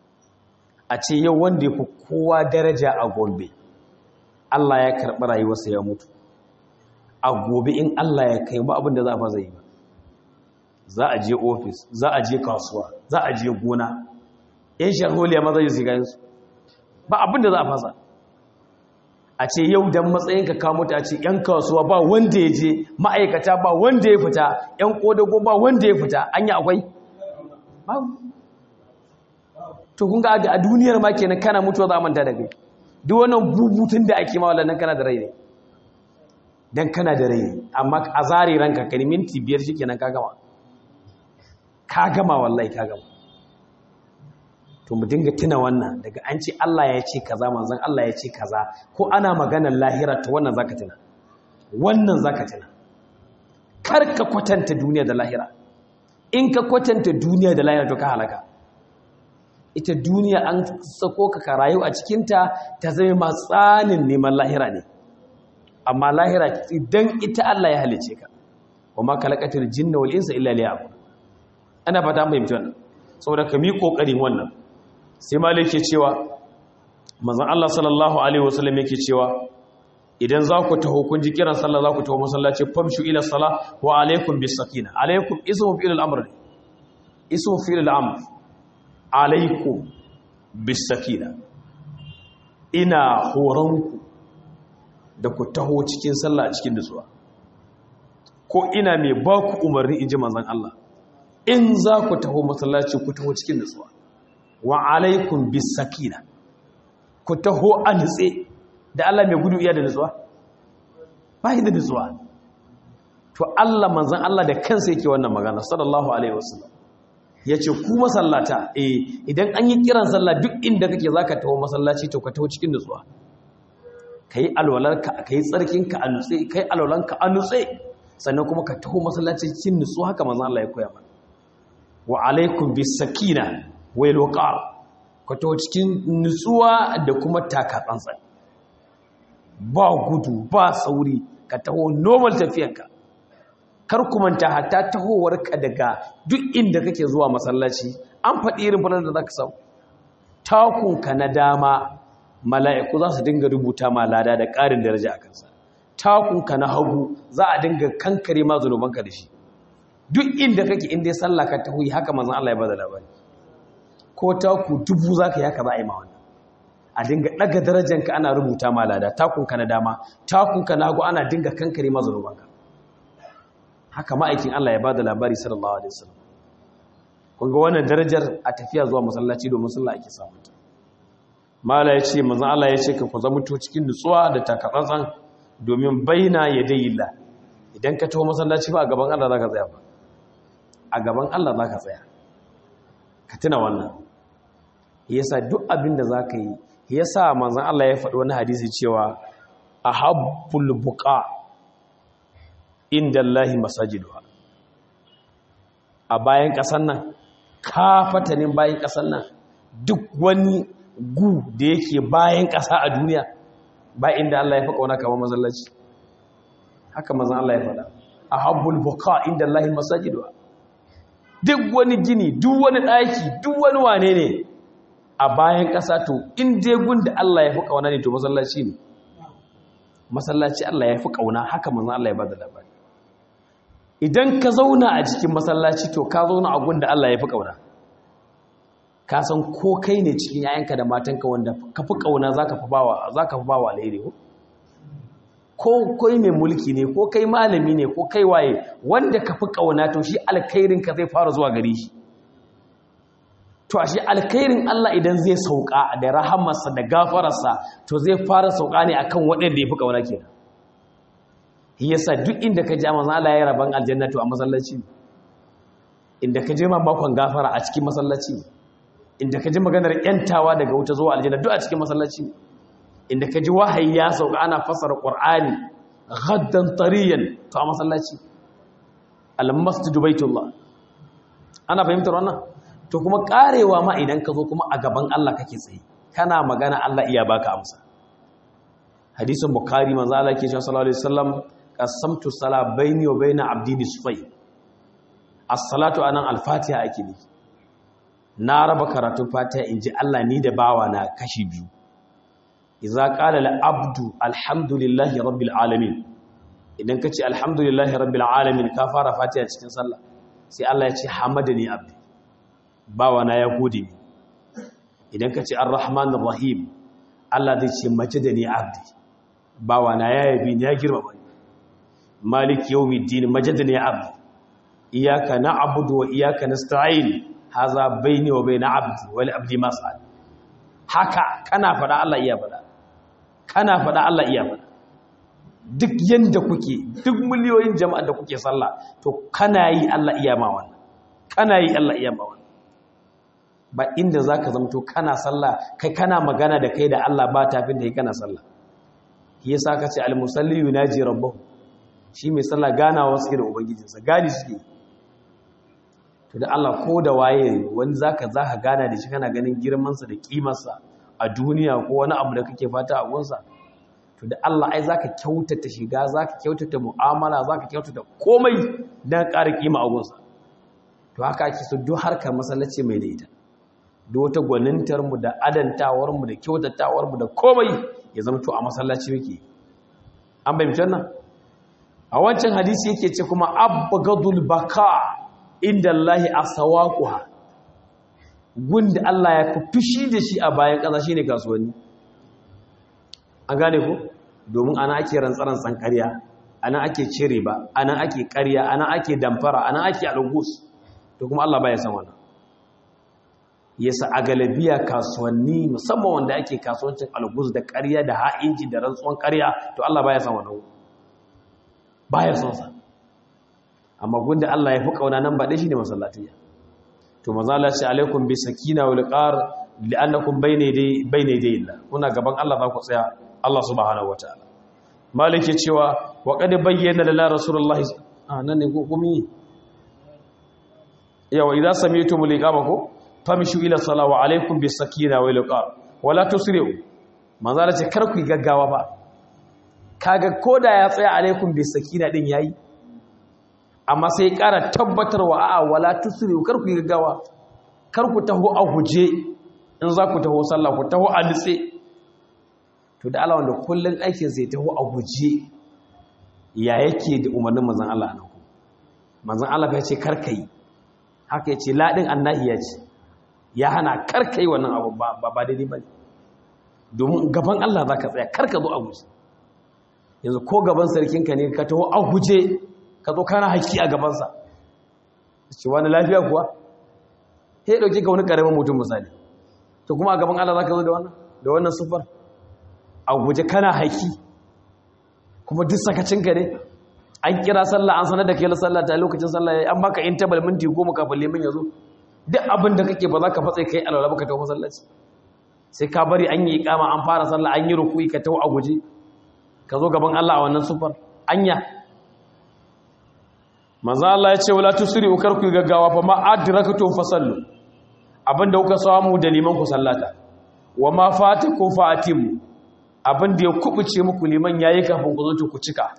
Speaker 1: a ce yau wanda ya fi kowa daraja a gombe Allah ya karɓi rayuwarsa ya mutu a gobe in Allah ya kai ba abin da za a fa zai ba za a je ofis za a je kasuwa za a je gona yan sharholiya maza yi sigayensu ba abin da za a fasa a ce yau don matsayinka kamo ta ce yan kasuwa ba wanda ya je ma'aikata ba wanda ya fita yan kodago ba wanda ya fita an yi akwai to kun ga a duniyar ma kenan kana mutuwa za a manta da kai duk wannan bubutun da ake ma wallan kana da rai ne dan kana da rai amma a zare ranka kai minti biyar shikenan ka gama ka gama wallahi ka gama to mu dinga tuna wannan daga an ce Allah ya ce kaza manzon Allah ya ce kaza ko ana maganar lahira to wannan zaka tuna wannan zaka tuna kar ka kwatanta duniya da lahira in ka kwatanta duniya da lahira to ka halaka ita duniya an sako ka ka rayu a cikinta ta zama matsanin neman lahira ne amma lahira idan ita Allah ya halice ka wa ma kalaqatul jinna wal insa illa liya'budun ana fata an fahimci wannan saboda ka mi kokarin wannan sai malik yake cewa manzon Allah sallallahu alaihi wasallam yake cewa idan za ku taho kun ji kiran sallah za ku taho masallaci famshu ila salah wa alaikum bis sakina alaikum ismu fi'il al-amr ismu fi'il al-amr alaikum bis sakina ina horonku da ku taho cikin sallah a cikin nutsuwa ko ina mai ba ku umarni in ji manzan Allah in za ku taho masallaci ku taho cikin nutsuwa wa alaikum bis sakina ku taho a nutse da Allah mai gudu iya da nutsuwa ba da nutsuwa to Allah manzan Allah da kansa yake wannan magana sallallahu alaihi wasallam yace ku masallata eh idan an yi kiran sallah duk inda kake zaka taho masallaci to ka taho cikin nutsuwa kai alwalarka kai tsarkinka a nutse kai alwalanka a nutse sannan kuma ka taho masallaci cikin nutsuwa haka manzan Allah ya koya mana wa alaikum bis sakina wal waqar ka taho cikin nutsuwa da kuma taka tsantsan ba gudu ba sauri ka taho normal tafiyanka kar ku manta hatta tahowarka daga duk inda kake zuwa masallaci an faɗi irin falar da zaka samu takunka na dama mala'iku za su dinga rubuta ma lada da ƙarin daraja a kansa takunka na hagu za a dinga kankare ma zunubanka da shi duk inda kake inda ya sallah ka taho yi haka manzon Allah ya bada labari ko taku dubu zaka yi haka za a yi ma wannan a dinga daga darajanka ana rubuta ma lada takunka na dama takunka na hagu ana dinga kankare ma zunubanka haka ma'aikin Allah ya bada labari sallallahu alaihi wasallam kun ga wannan darajar a tafiya zuwa masallaci domin sallah ake samu ta mala ya ce manzon Allah ya ce ka ku zama cikin nutsuwa da takatsantsan domin baina yadayillah idan ka taho masallaci ba a gaban Allah zaka tsaya ba a gaban Allah zaka tsaya ka tuna wannan yasa duk abin da zaka yi yasa manzon Allah ya faɗi wani hadisi cewa ahabbul buqa inda Allahi masajiduwa a bayan ƙasar nan kafatanin bayan ƙasar nan duk wani gu da yake bayan ƙasa a duniya ba inda Allah ya fi ƙauna kamar masallaci haka mazan Allah ya faɗa a habbul buka inda Allahi masajiduwa duk wani gini duk wani ɗaki duk wani wane ne a bayan ƙasa to in dai gun da Allah ya fi ƙauna ne to masallaci ne masallaci Allah ya fi ƙauna haka mazan Allah ya ba da labari idan ka zauna a cikin masallaci to ka zauna a gunda Allah ya fi ƙauna ka san ko kai ne cikin yayanka da matanka wanda ka fi ƙauna za ka fi bawa alheri ko kai mai mulki ne ko kai malami ne ko kai waye wanda ka fi ƙauna to shi alkhairinka zai fara zuwa gare shi to shi alkhairin Allah idan zai sauka da rahamarsa da gafararsa to zai fara sauka ne akan waɗanda ya fi ƙauna kenan yasa duk inda ka ja manzo Allah ya raban aljannatu a masallaci inda ka je ma bakon gafara a cikin masallaci inda ka ji maganar yantawa daga wuta zuwa aljanna duk a cikin masallaci inda ka ji wahayi ya sauka ana fasara qur'ani ghaddan tariyan to a masallaci al-masjidu baitullah ana fahimtar wannan to kuma karewa ma idan ka zo kuma a gaban Allah kake tsaye kana magana Allah iya baka amsa hadisin bukhari manzo Allah ke cewa sallallahu alaihi wasallam qasamtu sala baini wa baina abdi nisfai as-salatu anan al-fatiha ake ne na raba karatun fatiha inji Allah ni da bawa na kashi biyu idza qala al-abdu alhamdulillahi rabbil alamin idan kace alhamdulillahi rabbil alamin ka fara fatiha cikin sallah sai Allah ya ce hamadani abdi bawa na ya gode ni idan kace arrahmanir rahim Allah zai ce majadani abdi bawa na ya yabi ni ya girmama ni malik yawmiddin majadani abdi iyyaka na'budu wa iyyaka nasta'in haza baini wa baina abdi wal abdi mas'al haka kana fada Allah iya fada kana fada Allah iya fada duk yanda kuke duk miliyoyin jama'a da kuke sallah to kana yi Allah iya ma wannan kana yi Allah iya ma wannan ba inda zaka zamto kana sallah kai kana magana da kai da Allah ba tafin da kai kana sallah shi yasa ka ce al-musalli yunaji rabbahu shi mai sallah ganawa suke da ubangijinsa gani suke to da Allah ko da waye wani zaka zaka gana da shi kana ganin girmansa da kimarsa a duniya ko wani abu da kake fata a gunsa to da Allah ai zaka kyautata shiga zaka kyautata mu'amala zaka kyautata komai dan ƙara kima a gunsa to haka ake so duk harkar masallaci mai da ita duk wata gwanintar mu da adantawar mu da kyautatawar mu da komai ya zama to a masallaci muke an bayyana nan a wancan hadisi yake ce kuma abgadul baka inda Allahi asawaquha gunda Allah ya fi fushi da shi a bayan ƙasa shine kasuwanni an gane ku domin ana ake rantsaran ƙarya a anan ake cire ba anan ake ƙarya anan ake damfara anan ake algus to kuma Allah baya san wannan yasa a galabiya kasuwanni musamman wanda ake kasuwancin algus da ƙarya da ha'inci da rantsuwan ƙarya to Allah baya san wannan baya son sa amma gunda Allah ya fi kauna nan ba dai shine masallatiyya to maza Allah ce alaikum bi sakina wal qar li'annakum bayna dai bayna dai Allah kuna gaban Allah za ku tsaya Allah subhanahu wataala malike cewa wa qad bayyana lana rasulullahi ah nan ne ko kuma yawa idza sami'tum liqama ko famshu ila salati wa alaikum bis sakina wal qar wala tusri'u manzo Allah ce kar ku gaggawa ba kaga koda ya tsaya alaikum bis sakina din yayi amma sai ƙara tabbatarwa a wala tusri'u kar ku gaggawa kar ku taho a guje in za ku taho sallah ku taho a nitse to da Allah wanda kullun aikin sai taho a guje ya yake da umarnin manzon Allah nan ku manzon Allah ya ce kar kai haka ya ce ladin annahi ya ce ya hana kar kai wannan abu ba ba daidai ba domin gaban Allah za ka tsaya kar ka zo a guje yanzu ko gaban sarkinka ne ka taho a guje ka zo kana haƙi a gabansa ce wani lafiya kuwa ya ɗauki ka wani ƙaramin mutum misali to kuma a gaban Allah za ka zo da wannan da wannan sufar a guje kana haƙi kuma duk sakacinka ne an kira sallah an sanar da kai sallah ta lokacin sallah ya an baka intabal minti goma kafin limin ya zo duk abin da kake ba za ka fatsa kai alwala baka tawo masallaci sai ka bari an yi ikama an fara sallah an yi ruku'i ka tawo a guje ka zo gaban Allah a wannan sufar anya manzo Allah ya ce wala tusri ukar ku gaggawa fa ma adrakatu fasallu abinda kuka samu da liman ku sallata wa ma fatakum fatimu abinda ya kubuce muku liman yayi kafin ku zo ku cika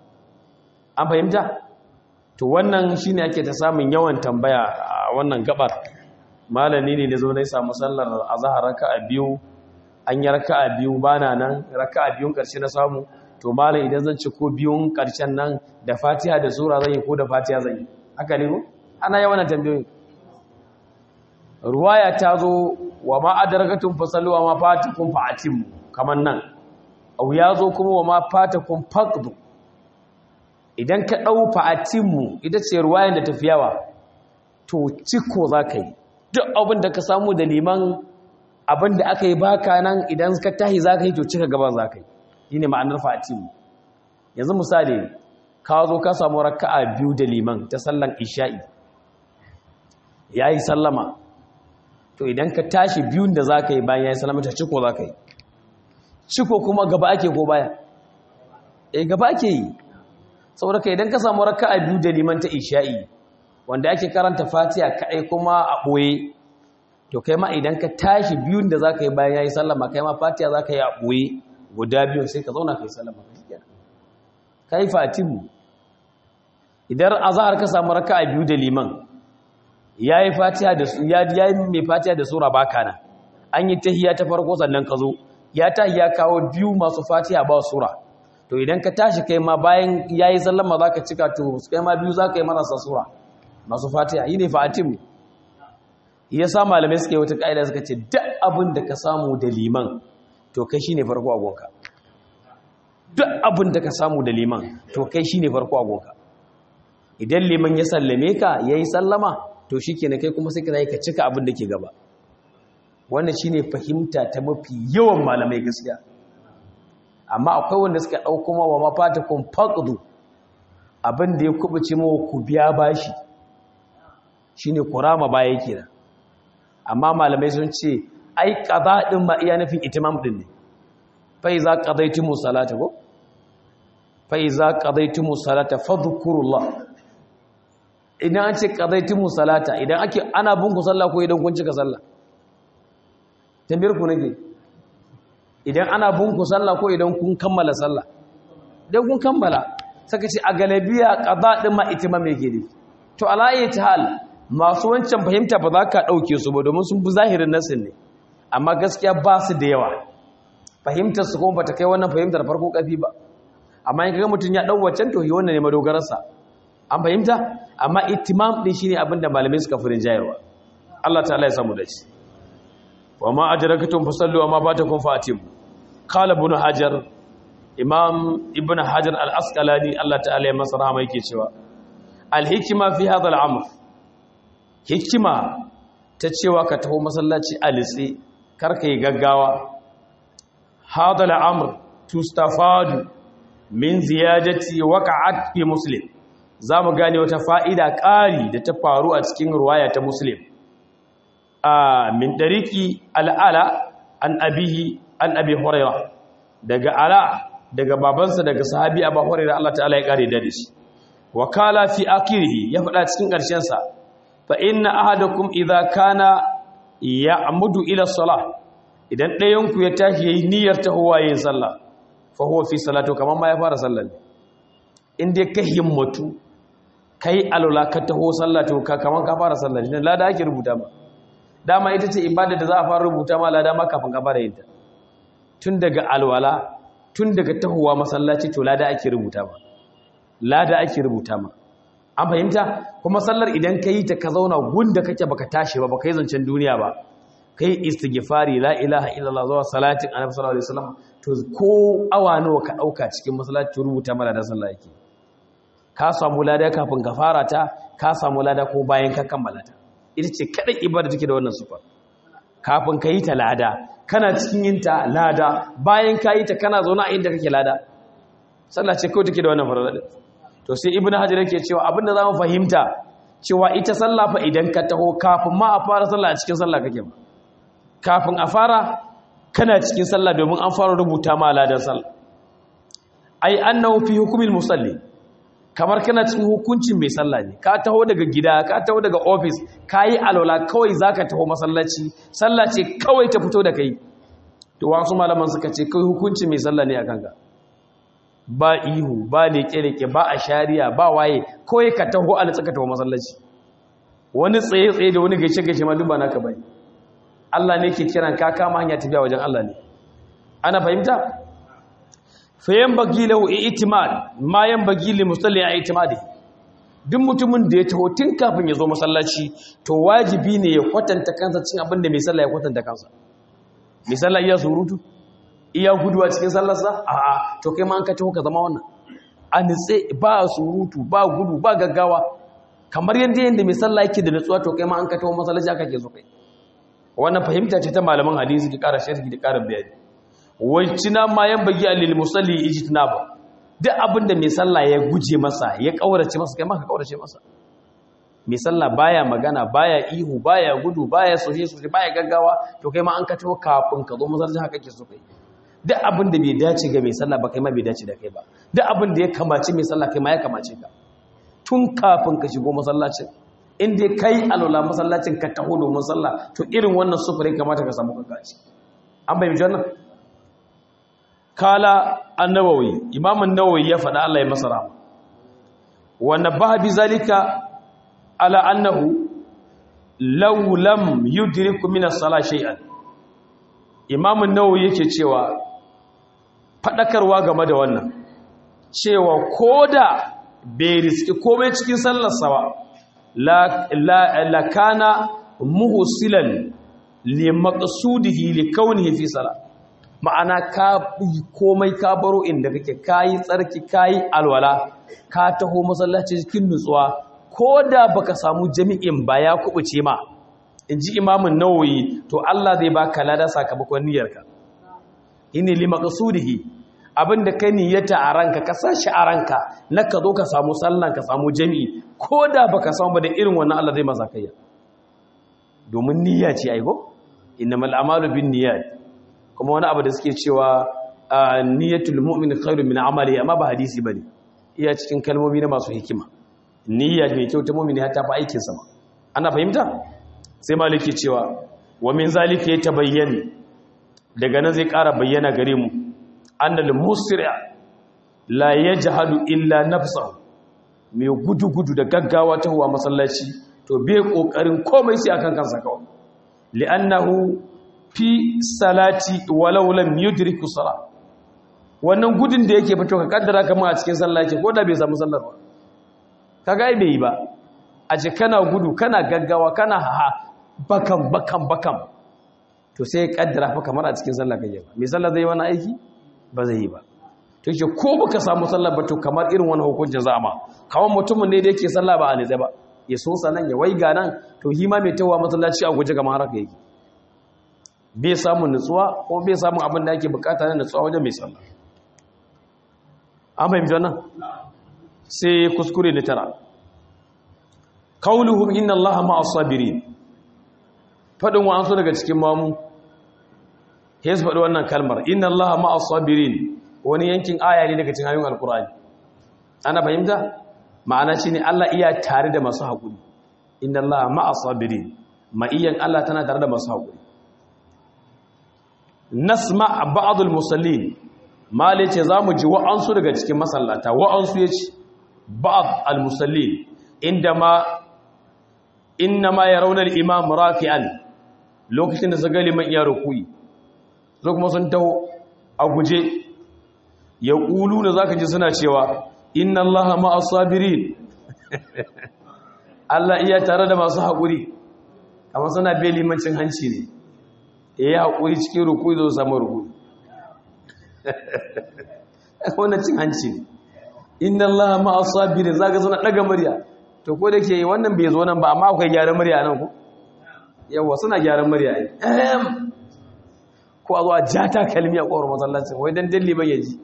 Speaker 1: an fahimta to wannan shine ake ta samun yawan tambaya a wannan gabar malami ne da zo na samu sallar azhar raka'a biyu an yi raka'a biyu bana nan raka'a biyun karshe na samu to malam idan zan ci ko biyun karshen nan da fatiha da sura zan yi ko da fatiha zan yi haka ne ko ana yawan tambayoyi ruwaya ta zo wa ma adarakatum fasallu wa ma fatakum fa'atim kaman nan au ya zo kuma wa ma fatakum faqdu idan ka dau fa'atim ita ce ruwayan da tafiyawa to ciko zaka yi duk abin da ka samu da liman abin da aka yi baka nan idan ka tahi zaka yi to cika gaban zaka yi shi ne ma'anar fatimu yanzu misali ka zo ka samu raka'a biyu da liman ta sallan isha'i ya yi sallama to idan ka tashi biyun da za ka yi bayan ya yi sallama ta ciko za ka yi ciko kuma gaba ake ko baya e gaba ake yi saboda ka idan ka samu raka'a biyu da liman ta isha'i wanda ake karanta fatiha kaɗai kuma a ɓoye to kai ma idan ka tashi biyun da za ka yi bayan ya yi sallama kai ma fatiha za ka yi a ɓoye guda biyu sai ka zauna kai salama ka yi fatihu idan azahar ka samu raka a biyu da liman ya yi fatiha da su ya yi mai fatiha da sura baka na an yi tahiya ta farko sannan ka zo ya tahi ya kawo biyu masu fatiha ba sura to idan ka tashi kai ma bayan ya yi sallama za ka cika to kai ma biyu za ka yi marasa sura masu fatiha yi ne fatihu ya sa malamai suka yi wata ƙa'ida suka ce duk abin da ka samu da liman to kai shine farko agonka duk abin da ka samu da liman to kai shine farko agonka idan liman ya sallame ka yayi sallama to shikenan kai kuma sai ka ka cika abin da ke gaba wannan shine fahimta ta mafi yawan malamai gaskiya amma akwai wanda suka dauko ma wa mafatakum faqdu abin da ya kubuce mawa ku biya bashi shine kurama baya kenan amma malamai sun ce ai qada din ma iya nufin itimam din ne fa iza qadaytumu salata ko fa iza qadaytumu salata fadhkurullah idan an ce qadaytumu salata idan ake ana bin ku sallah ko idan kun cika sallah tambayar ku nake idan ana bin ku sallah ko idan kun kammala sallah idan kun kammala saka ce a galabiya qada din ma itimam yake ne to ala ayyati hal masu wancan fahimta ba za ka dauke su ba domin sun bi zahirin nasin ne amma gaskiya ba su da yawa fahimtar su kuma bata kai wannan fahimtar farko kafi ba amma in kaga mutun ya dau wancan to wannan ne madogararsa an fahimta amma ittimam din shine abin da malamai suka furin jayarwa Allah ta'ala ya samu da shi wa ma ajrakatum fasallu wa ma batakum fatim qala ibn hajar imam ibn hajar al-asqalani Allah ta'ala ya masa rahama yake cewa al-hikma fi hadha al-amr hikima ta cewa ka taho masallaci alitsi karka yi gaggawa hadha al-amr tustafadu min ziyadati waqa'at fi muslim zamu gane wata fa'ida ƙari da ta faru a cikin ruwaya ta muslim a min dariki al-ala an abihi an abi hurairah daga ala daga babansa daga sahabi abu hurairah Allah ta'ala ya kare da shi wakala fi akirihi ya faɗa cikin ƙarshen sa fa inna ahadakum idza kana ya'mudu ila salah idan ɗayan ku ya tashi yayi niyyar tahowa yin sallah fa huwa fi salatu kaman ma ya fara sallar in dai ka himmatu kai alula ka taho sallah to ka kaman ka fara sallar ne lada ake rubuta ba dama ita ce ibada da za a fara rubuta ma lada ma kafin ka fara yin ta tun daga alwala tun daga tahowa masallaci to lada ake rubuta ma lada ake rubuta ma an fahimta kuma sallar idan ka yi ta ka zauna gunda kake baka tashi ba baka yi zancen duniya ba kai istighfari la ilaha illallah zuwa salatin annabi sallallahu alaihi wasallam to ko awa nawa ka dauka cikin masallaci to rubuta ma ladan sallah yake ka samu lada kafin ka fara ta ka samu lada ko bayan ka kammala ta ita ce kadai ibada take da wannan sufar kafin ka yi ta lada kana cikin yin ta lada bayan ka yi ta kana zaune a inda kake lada sallah ce kawai take da wannan farada to sai ibnu hajar yake cewa abinda zamu fahimta cewa ita sallah fa idan ka taho kafin ma a fara sallah a cikin sallah kake ba kafin a fara kana cikin sallah domin an fara rubuta ma ladan sallah ai annahu fi hukmil musalli kamar kana cikin hukuncin mai sallah ne ka taho daga gida ka taho daga office kayi alwala kawai zaka taho masallaci sallah ce kawai ta fito da kai to wasu malaman suka ce kai hukuncin mai sallah ne akan ka ba ihu ba leke-leke ba a shari'a ba waye kawai ka taho a tsaka taho masallaci wani tsaye-tsaye da wani gaishe-gaishe ma duk ba naka bai Allah ne ke kiran ka kama hanya tafiya wajen Allah ne ana fahimta fayan bagi lahu i'timad ma yan bagi li musalli a i'timadi duk mutumin da ya taho tun kafin ya zo masallaci to wajibi ne ya kwatanta kansa cin abin da mai sallah ya kwatanta kansa mai sallah iya surutu iya guduwa cikin sallarsa a'a to kai ma an ka taho ka zama wannan a nitse ba surutu ba gudu ba gaggawa kamar yadda yadda mai sallah yake da nutsuwa to kai ma an ka taho masallaci aka ke so kai wannan fahimta ce ta malaman hadisi ki ƙara sharhi da ƙara bayani wajina ma yan bagi alil musalli ijtinaba duk abinda mai sallah ya guje masa ya kaurace masa kai ma ka kaurace masa mai sallah baya magana baya ihu baya gudu baya soje soje baya gaggawa to kai ma an ka taho kafin ka zo masallaci haka ke so kai duk abin da bai dace ga mai sallah ba kai ma bai dace da kai ba duk abin da ya kamace mai sallah kai ma ya kamace ka tun kafin ka shigo masallacin in dai kai alwala masallacin ka taho domin sallah to irin wannan sufurin kamata ka samu kanka ci an bai wannan kala annawawi imam an-nawawi ya faɗa Allah ya masa rahama wa nabaha bi zalika ala annahu law lam yudriku min as-salah shay'an imam an-nawawi yake cewa fadakarwa game da wannan cewa koda bai riski komai cikin sallarsa ba la kana muhsilan li maqsudihi li kaunihi fi salat ma'ana ka komai ka baro inda kake kayi tsarki kayi alwala ka taho masallaci cikin nutsuwa koda baka samu jami'in ba ya kubuce ma inji imamun nawawi to Allah zai baka lada sakamakon niyyarka inni li maqsudihi abinda kai niyyata a ranka ka sashi a ranka na ka zo ka samu sallan ka samu jami'i ko da baka samu ba da irin wannan Allah zai masa kayya domin niyya ce aigo innamal a'malu bin niyyat kuma wani abu da suke cewa niyyatul mu'min khairu min amali amma ba hadisi bane iya cikin kalmomi na masu hikima niyya mai kyau ta mu'mini har ta fi aikin sa ana fahimta sai maliki cewa wa min zalika yatabayyana daga nan zai ƙara bayyana gare mu annal musri' la yajhadu illa nafsahu mai gudu-gudu da gaggawa ta huwa masallaci to bai kokarin komai sai akan kansa kawai li'annahu fi salati walau lam yudriku salat wannan gudun da yake fito ka kaddara kamar a cikin sallah yake ko da bai samu sallar ba kaga ai bai yi ba a ce kana gudu kana gaggawa kana haha bakan bakan bakan to sai ya kaddara fa kamar a cikin sallah kake ba mai sallah zai yi wani aiki ba zai yi ba to yake ko baka samu sallah ba to kamar irin wani hukuncin za ma kawan mutumin ne da yake sallah ba a nitsa ba ya so sanan ya waiga nan to hima mai tawa masallaci a guje kamar haka yake bai samun nutsuwa ko bai samun abin da ake bukata na nutsuwa wajen mai sallah an fahimci wannan sai kuskure na tara kauluhum inna allaha ma'as sabirin fadin wa'ansu daga cikin mamu sai su faɗi wannan kalmar inna allaha ma'as sabirin wani yankin aya ne daga cikin ayoyin alkur'ani ana fahimta ma'ana shine Allah iya tare da masu haƙuri inna allaha ma'as sabirin ma'iyan Allah tana tare da masu haƙuri nasma ba'd al-musallin mali ce zamu ji wa'ansu daga cikin masallata wa'ansu yace ba'd al-musallin indama innama yarawna al-imam raki'an lokacin da zaga liman iya rukuyi zo kuma sun taho a guje ya ƙulu da zaka ji suna cewa inna allaha ma'as sabirin Allah iya tare da masu haƙuri amma suna bai limancin hanci ne ya yi haƙuri cikin rukuyi zo samu rukuyi wannan cin hanci ne inna allaha ma'as sabirin zaka suna ɗaga murya to ko da ke wannan bai zo nan ba amma akwai gyaran murya nan ku yawa suna gyaran murya ne ko a zuwa ja ta kalmi a ƙwaro masallacin wai don dalli bai yaji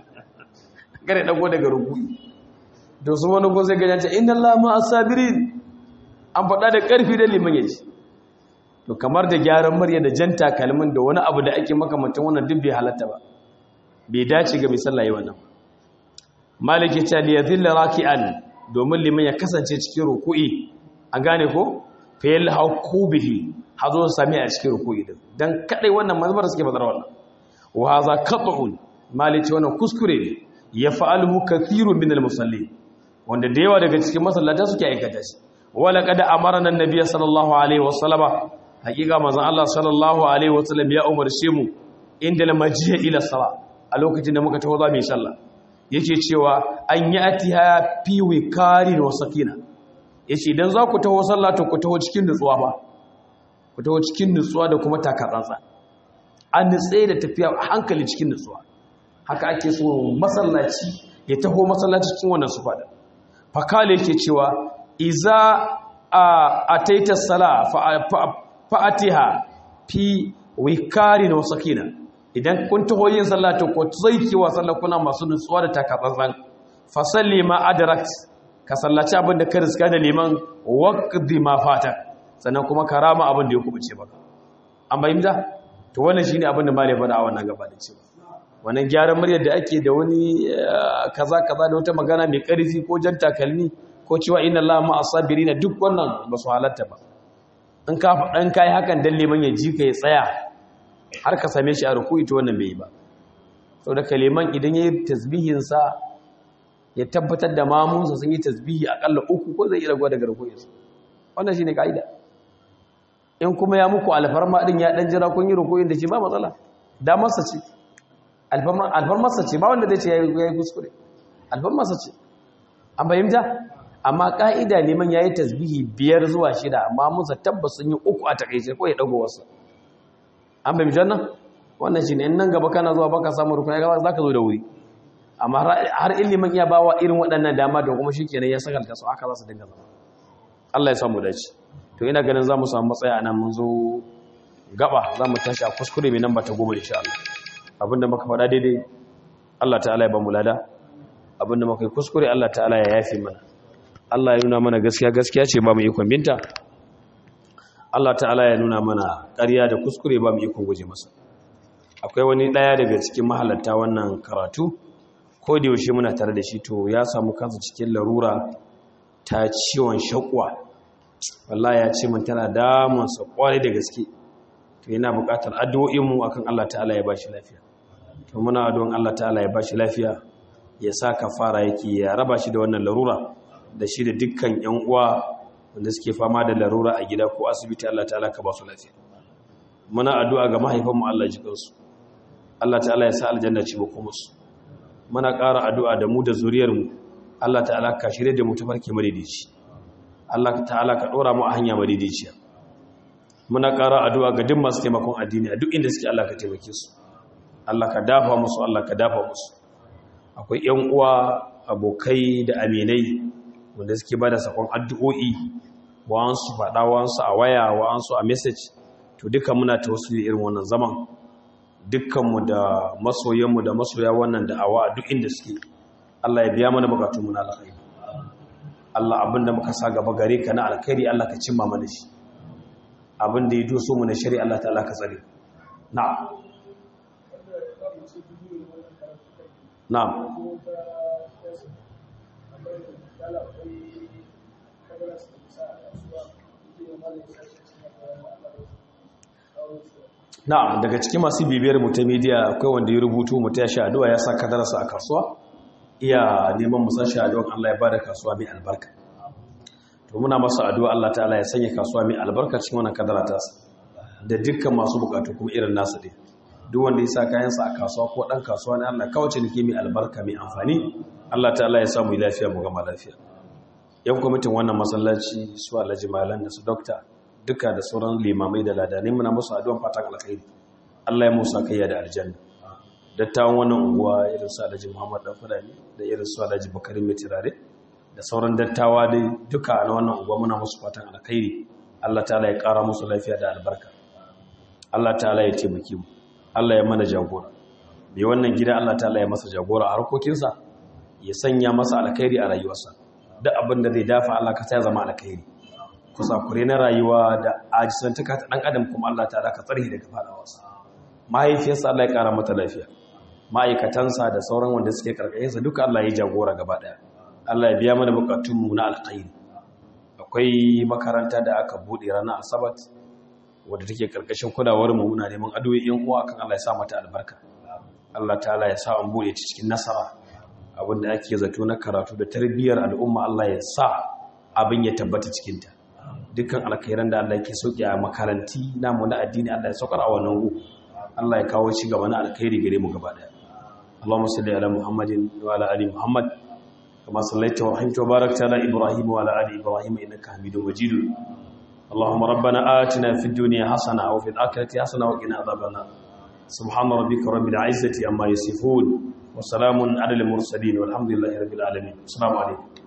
Speaker 1: kare ɗago daga rukuni da su wani ko sai gajen ce inna lama a sabirin an faɗa da ƙarfi don liman yaji to kamar da gyaran murya da jan takalmin da wani abu da ake makamantan wannan duk bai halatta ba bai dace ga mai sallah yi wannan maliki ta liya zilla raki'an domin liman ya kasance cikin ruku'i an gane ko fayil hauku bihi hazo sami a cikin ruku'i din dan kadai wannan mazbar suke fadar wannan wa hadha qat'un malici wannan kuskure ne ya fa'aluhu kathirun min al-musallin wanda da yawa daga cikin masallata suke aikata shi wala qad amarna an-nabiy sallallahu alaihi wasallama hakika manzon Allah sallallahu alaihi wasallam ya umarce mu inda lamajiya ila sala a lokacin da muka taho za mu yi sallah yake cewa an yi atiha fi wikarin wa sakina yace idan za ku taho sallah to ku taho cikin nutsuwa ba ku taho cikin nutsuwa da kuma takatsantsa an nutse da tafiya a hankali cikin nutsuwa haka ake so masallaci ya taho masallaci cikin wannan sufa da fakale yake cewa iza a ataita sala fa'atiha fi wikarin wa sakina idan kun taho yin sallah to ko zaiki wa sallah kuna masu nutsuwa da takatsantsan fa salli ma adrak ka sallaci abin da ka riska da liman waqdi ma fata sannan kuma karama abin da ya kubuce maka an bayyana to wannan shine abin da malai faɗa a wannan gaba da cewa wannan gyaran muryar da ake da wani kaza kaza da wata magana mai ƙarfi ko jan takalmi ko cewa inna allaha ma asabirina duk wannan ba su halatta ba in ka faɗan kai hakan dan liman ya ji ka ya tsaya har ka same shi a ruku'i to wannan bai yi ba saboda kaliman idan yayi tasbihin sa ya tabbatar da mamunsa sun yi tasbihi akalla uku ko zai yi ragowa daga ruku'insa wannan shine kaida in kuma ya muku alfarma din ya dan jira kun yi ruku'in da shi ba matsala damarsa ce alfarmarsa ce ba wanda zai ce ya yi kuskure alfarmarsa ce an bayyanta amma ka'ida neman ya yi tasbihi biyar zuwa shida amma musa tabbas sun yi uku a takaice ko ya dago wasu an bayyanta nan wannan shi ne in nan gaba kana zuwa baka samu rukun ya gaba za ka zo da wuri amma har ilimin iya bawa irin waɗannan dama da kuma shi kenan ya sakalta su haka za su dinga zama Allah ya samu dace to ina ganin za mu samu matsaya a nan mun zo gaba za mu tashi a kuskure mai nan ba ta goma insha Allah abinda muka faɗa daidai Allah ta'ala ya ba mu lada abinda muka yi kuskure Allah ta'ala ya yafi mana Allah ya nuna mana gaskiya gaskiya ce ba mu ikon binta Allah ta'ala ya nuna mana ƙarya da kuskure ba mu ikon guje masa akwai wani ɗaya daga cikin mahalarta wannan karatu ko da yaushe muna tare da shi to ya samu kansa cikin larura ta ciwon shakwa wallahi ya ce mun tana damunsa kwarai da gaske to yana buƙatar addu'o'inmu akan Allah ta'ala ya bashi lafiya to muna addu'an Allah ta'ala ya bashi lafiya ya sa kafara yake ya raba shi da wannan larura da shi da dukkan ƴan uwa wanda suke fama da larura a gida ko asibiti Allah ta'ala ka ba su lafiya muna addu'a ga mahaifanmu Allah ji kansu Allah ta'ala ya sa aljanna ci bako musu muna ƙara addu'a da mu da zuriyarmu Allah ta'ala ka shirye da mu tafarki madidici Allah ta'ala ka dora mu a hanya madidiciya muna ƙara addu'a ga duk masu taimakon addini a duk inda suke Allah ka taimake su Allah ka dafa musu Allah ka dafa musu akwai yan uwa abokai da aminai wanda suke bada sakon addu'o'i wa'ansu faɗa wa'ansu a waya wa'ansu a message to duka muna tawassuli irin wannan zaman dukkanmu da masoyanmu da masoya wannan da'awa a duk inda suke Allah ya biya mana bukatunmu na alkhairi Allah abinda muka sa gaba gare ka na alkhairi Allah ka cimma mana shi abinda ya doso mu na shari'a Allah ta'ala ka tsare na'am na'am na'am daga cikin masu bibiyar mu ta media akwai wanda ya rubutu mu ta shi addu'a ya sa kadarsa a kasuwa iya neman mu sashi addu'a Allah ya bada kasuwa mai albarka to muna masa addu'a Allah ta'ala ya sanya kasuwa mai albarka cikin wannan kadara ta da dukkan masu bukatu kuma irin nasu dai duk wanda ya sa kayansa a kasuwa ko dan kasuwa ne Allah kawace nake mai albarka mai amfani Allah ta'ala ya samu lafiya mu gama lafiya yan kwamitin wannan masallaci su Alhaji Malan da su Dokta duka da sauran limamai da ladanai muna musu addu'an fatan alkhairi Allah ya musa kayya da aljanna dattawan wannan unguwa irin su Alhaji Muhammad Dan Fulani da irin su Alhaji Bakarin Mai Tirare da sauran dattawa dai duka na wannan unguwa muna musu fatan alkhairi Allah ta'ala ya kara musu lafiya da albarka Allah ta'ala ya taimake mu Allah ya mana jagora mai wannan gida Allah ta'ala ya masa jagora a harkokinsa ya sanya masa alkhairi a rayuwarsa duk abin da zai dafa Allah ka ya zama alkhairi kusakure na rayuwa da ajisantaka ta dan adam kuma Allah ta'ala ka tsare daga fadawarsa mahaifiyarsa Allah ya kara mata lafiya ma'aikatansa da sauran wanda suke karkashinsa duka Allah ya jagora gaba daya Allah ya biya mana bukatunmu na alkhairi akwai makaranta da aka bude ranar asabat wadda take karkashin kulawar mu muna neman addu'o'in uwa kan Allah ya sa mata albarka Allah ta'ala ya sa an bude ta cikin nasara abinda ake zato na karatu da tarbiyyar al'umma Allah ya sa abin ya tabbata cikin ta dukkan alkhairan da Allah yake sauki a makaranti namu na addini Allah ya saukar a wannan gu Allah ya kawo ci gaba na alkhairi gare mu gaba daya Allahumma salli ala Muhammadin wa ala ali Muhammad kama sallaita wa rahimta wa barakta ala Ibrahim wa ala ali Ibrahim innaka Hamidum Majid اللهم ربنا آتنا في الدنيا حسنة وفي الآخرة حسنة وقنا عذاب النار سبحان ربك رب العزة عما يصفون وسلام على المرسلين والحمد لله رب العالمين السلام عليكم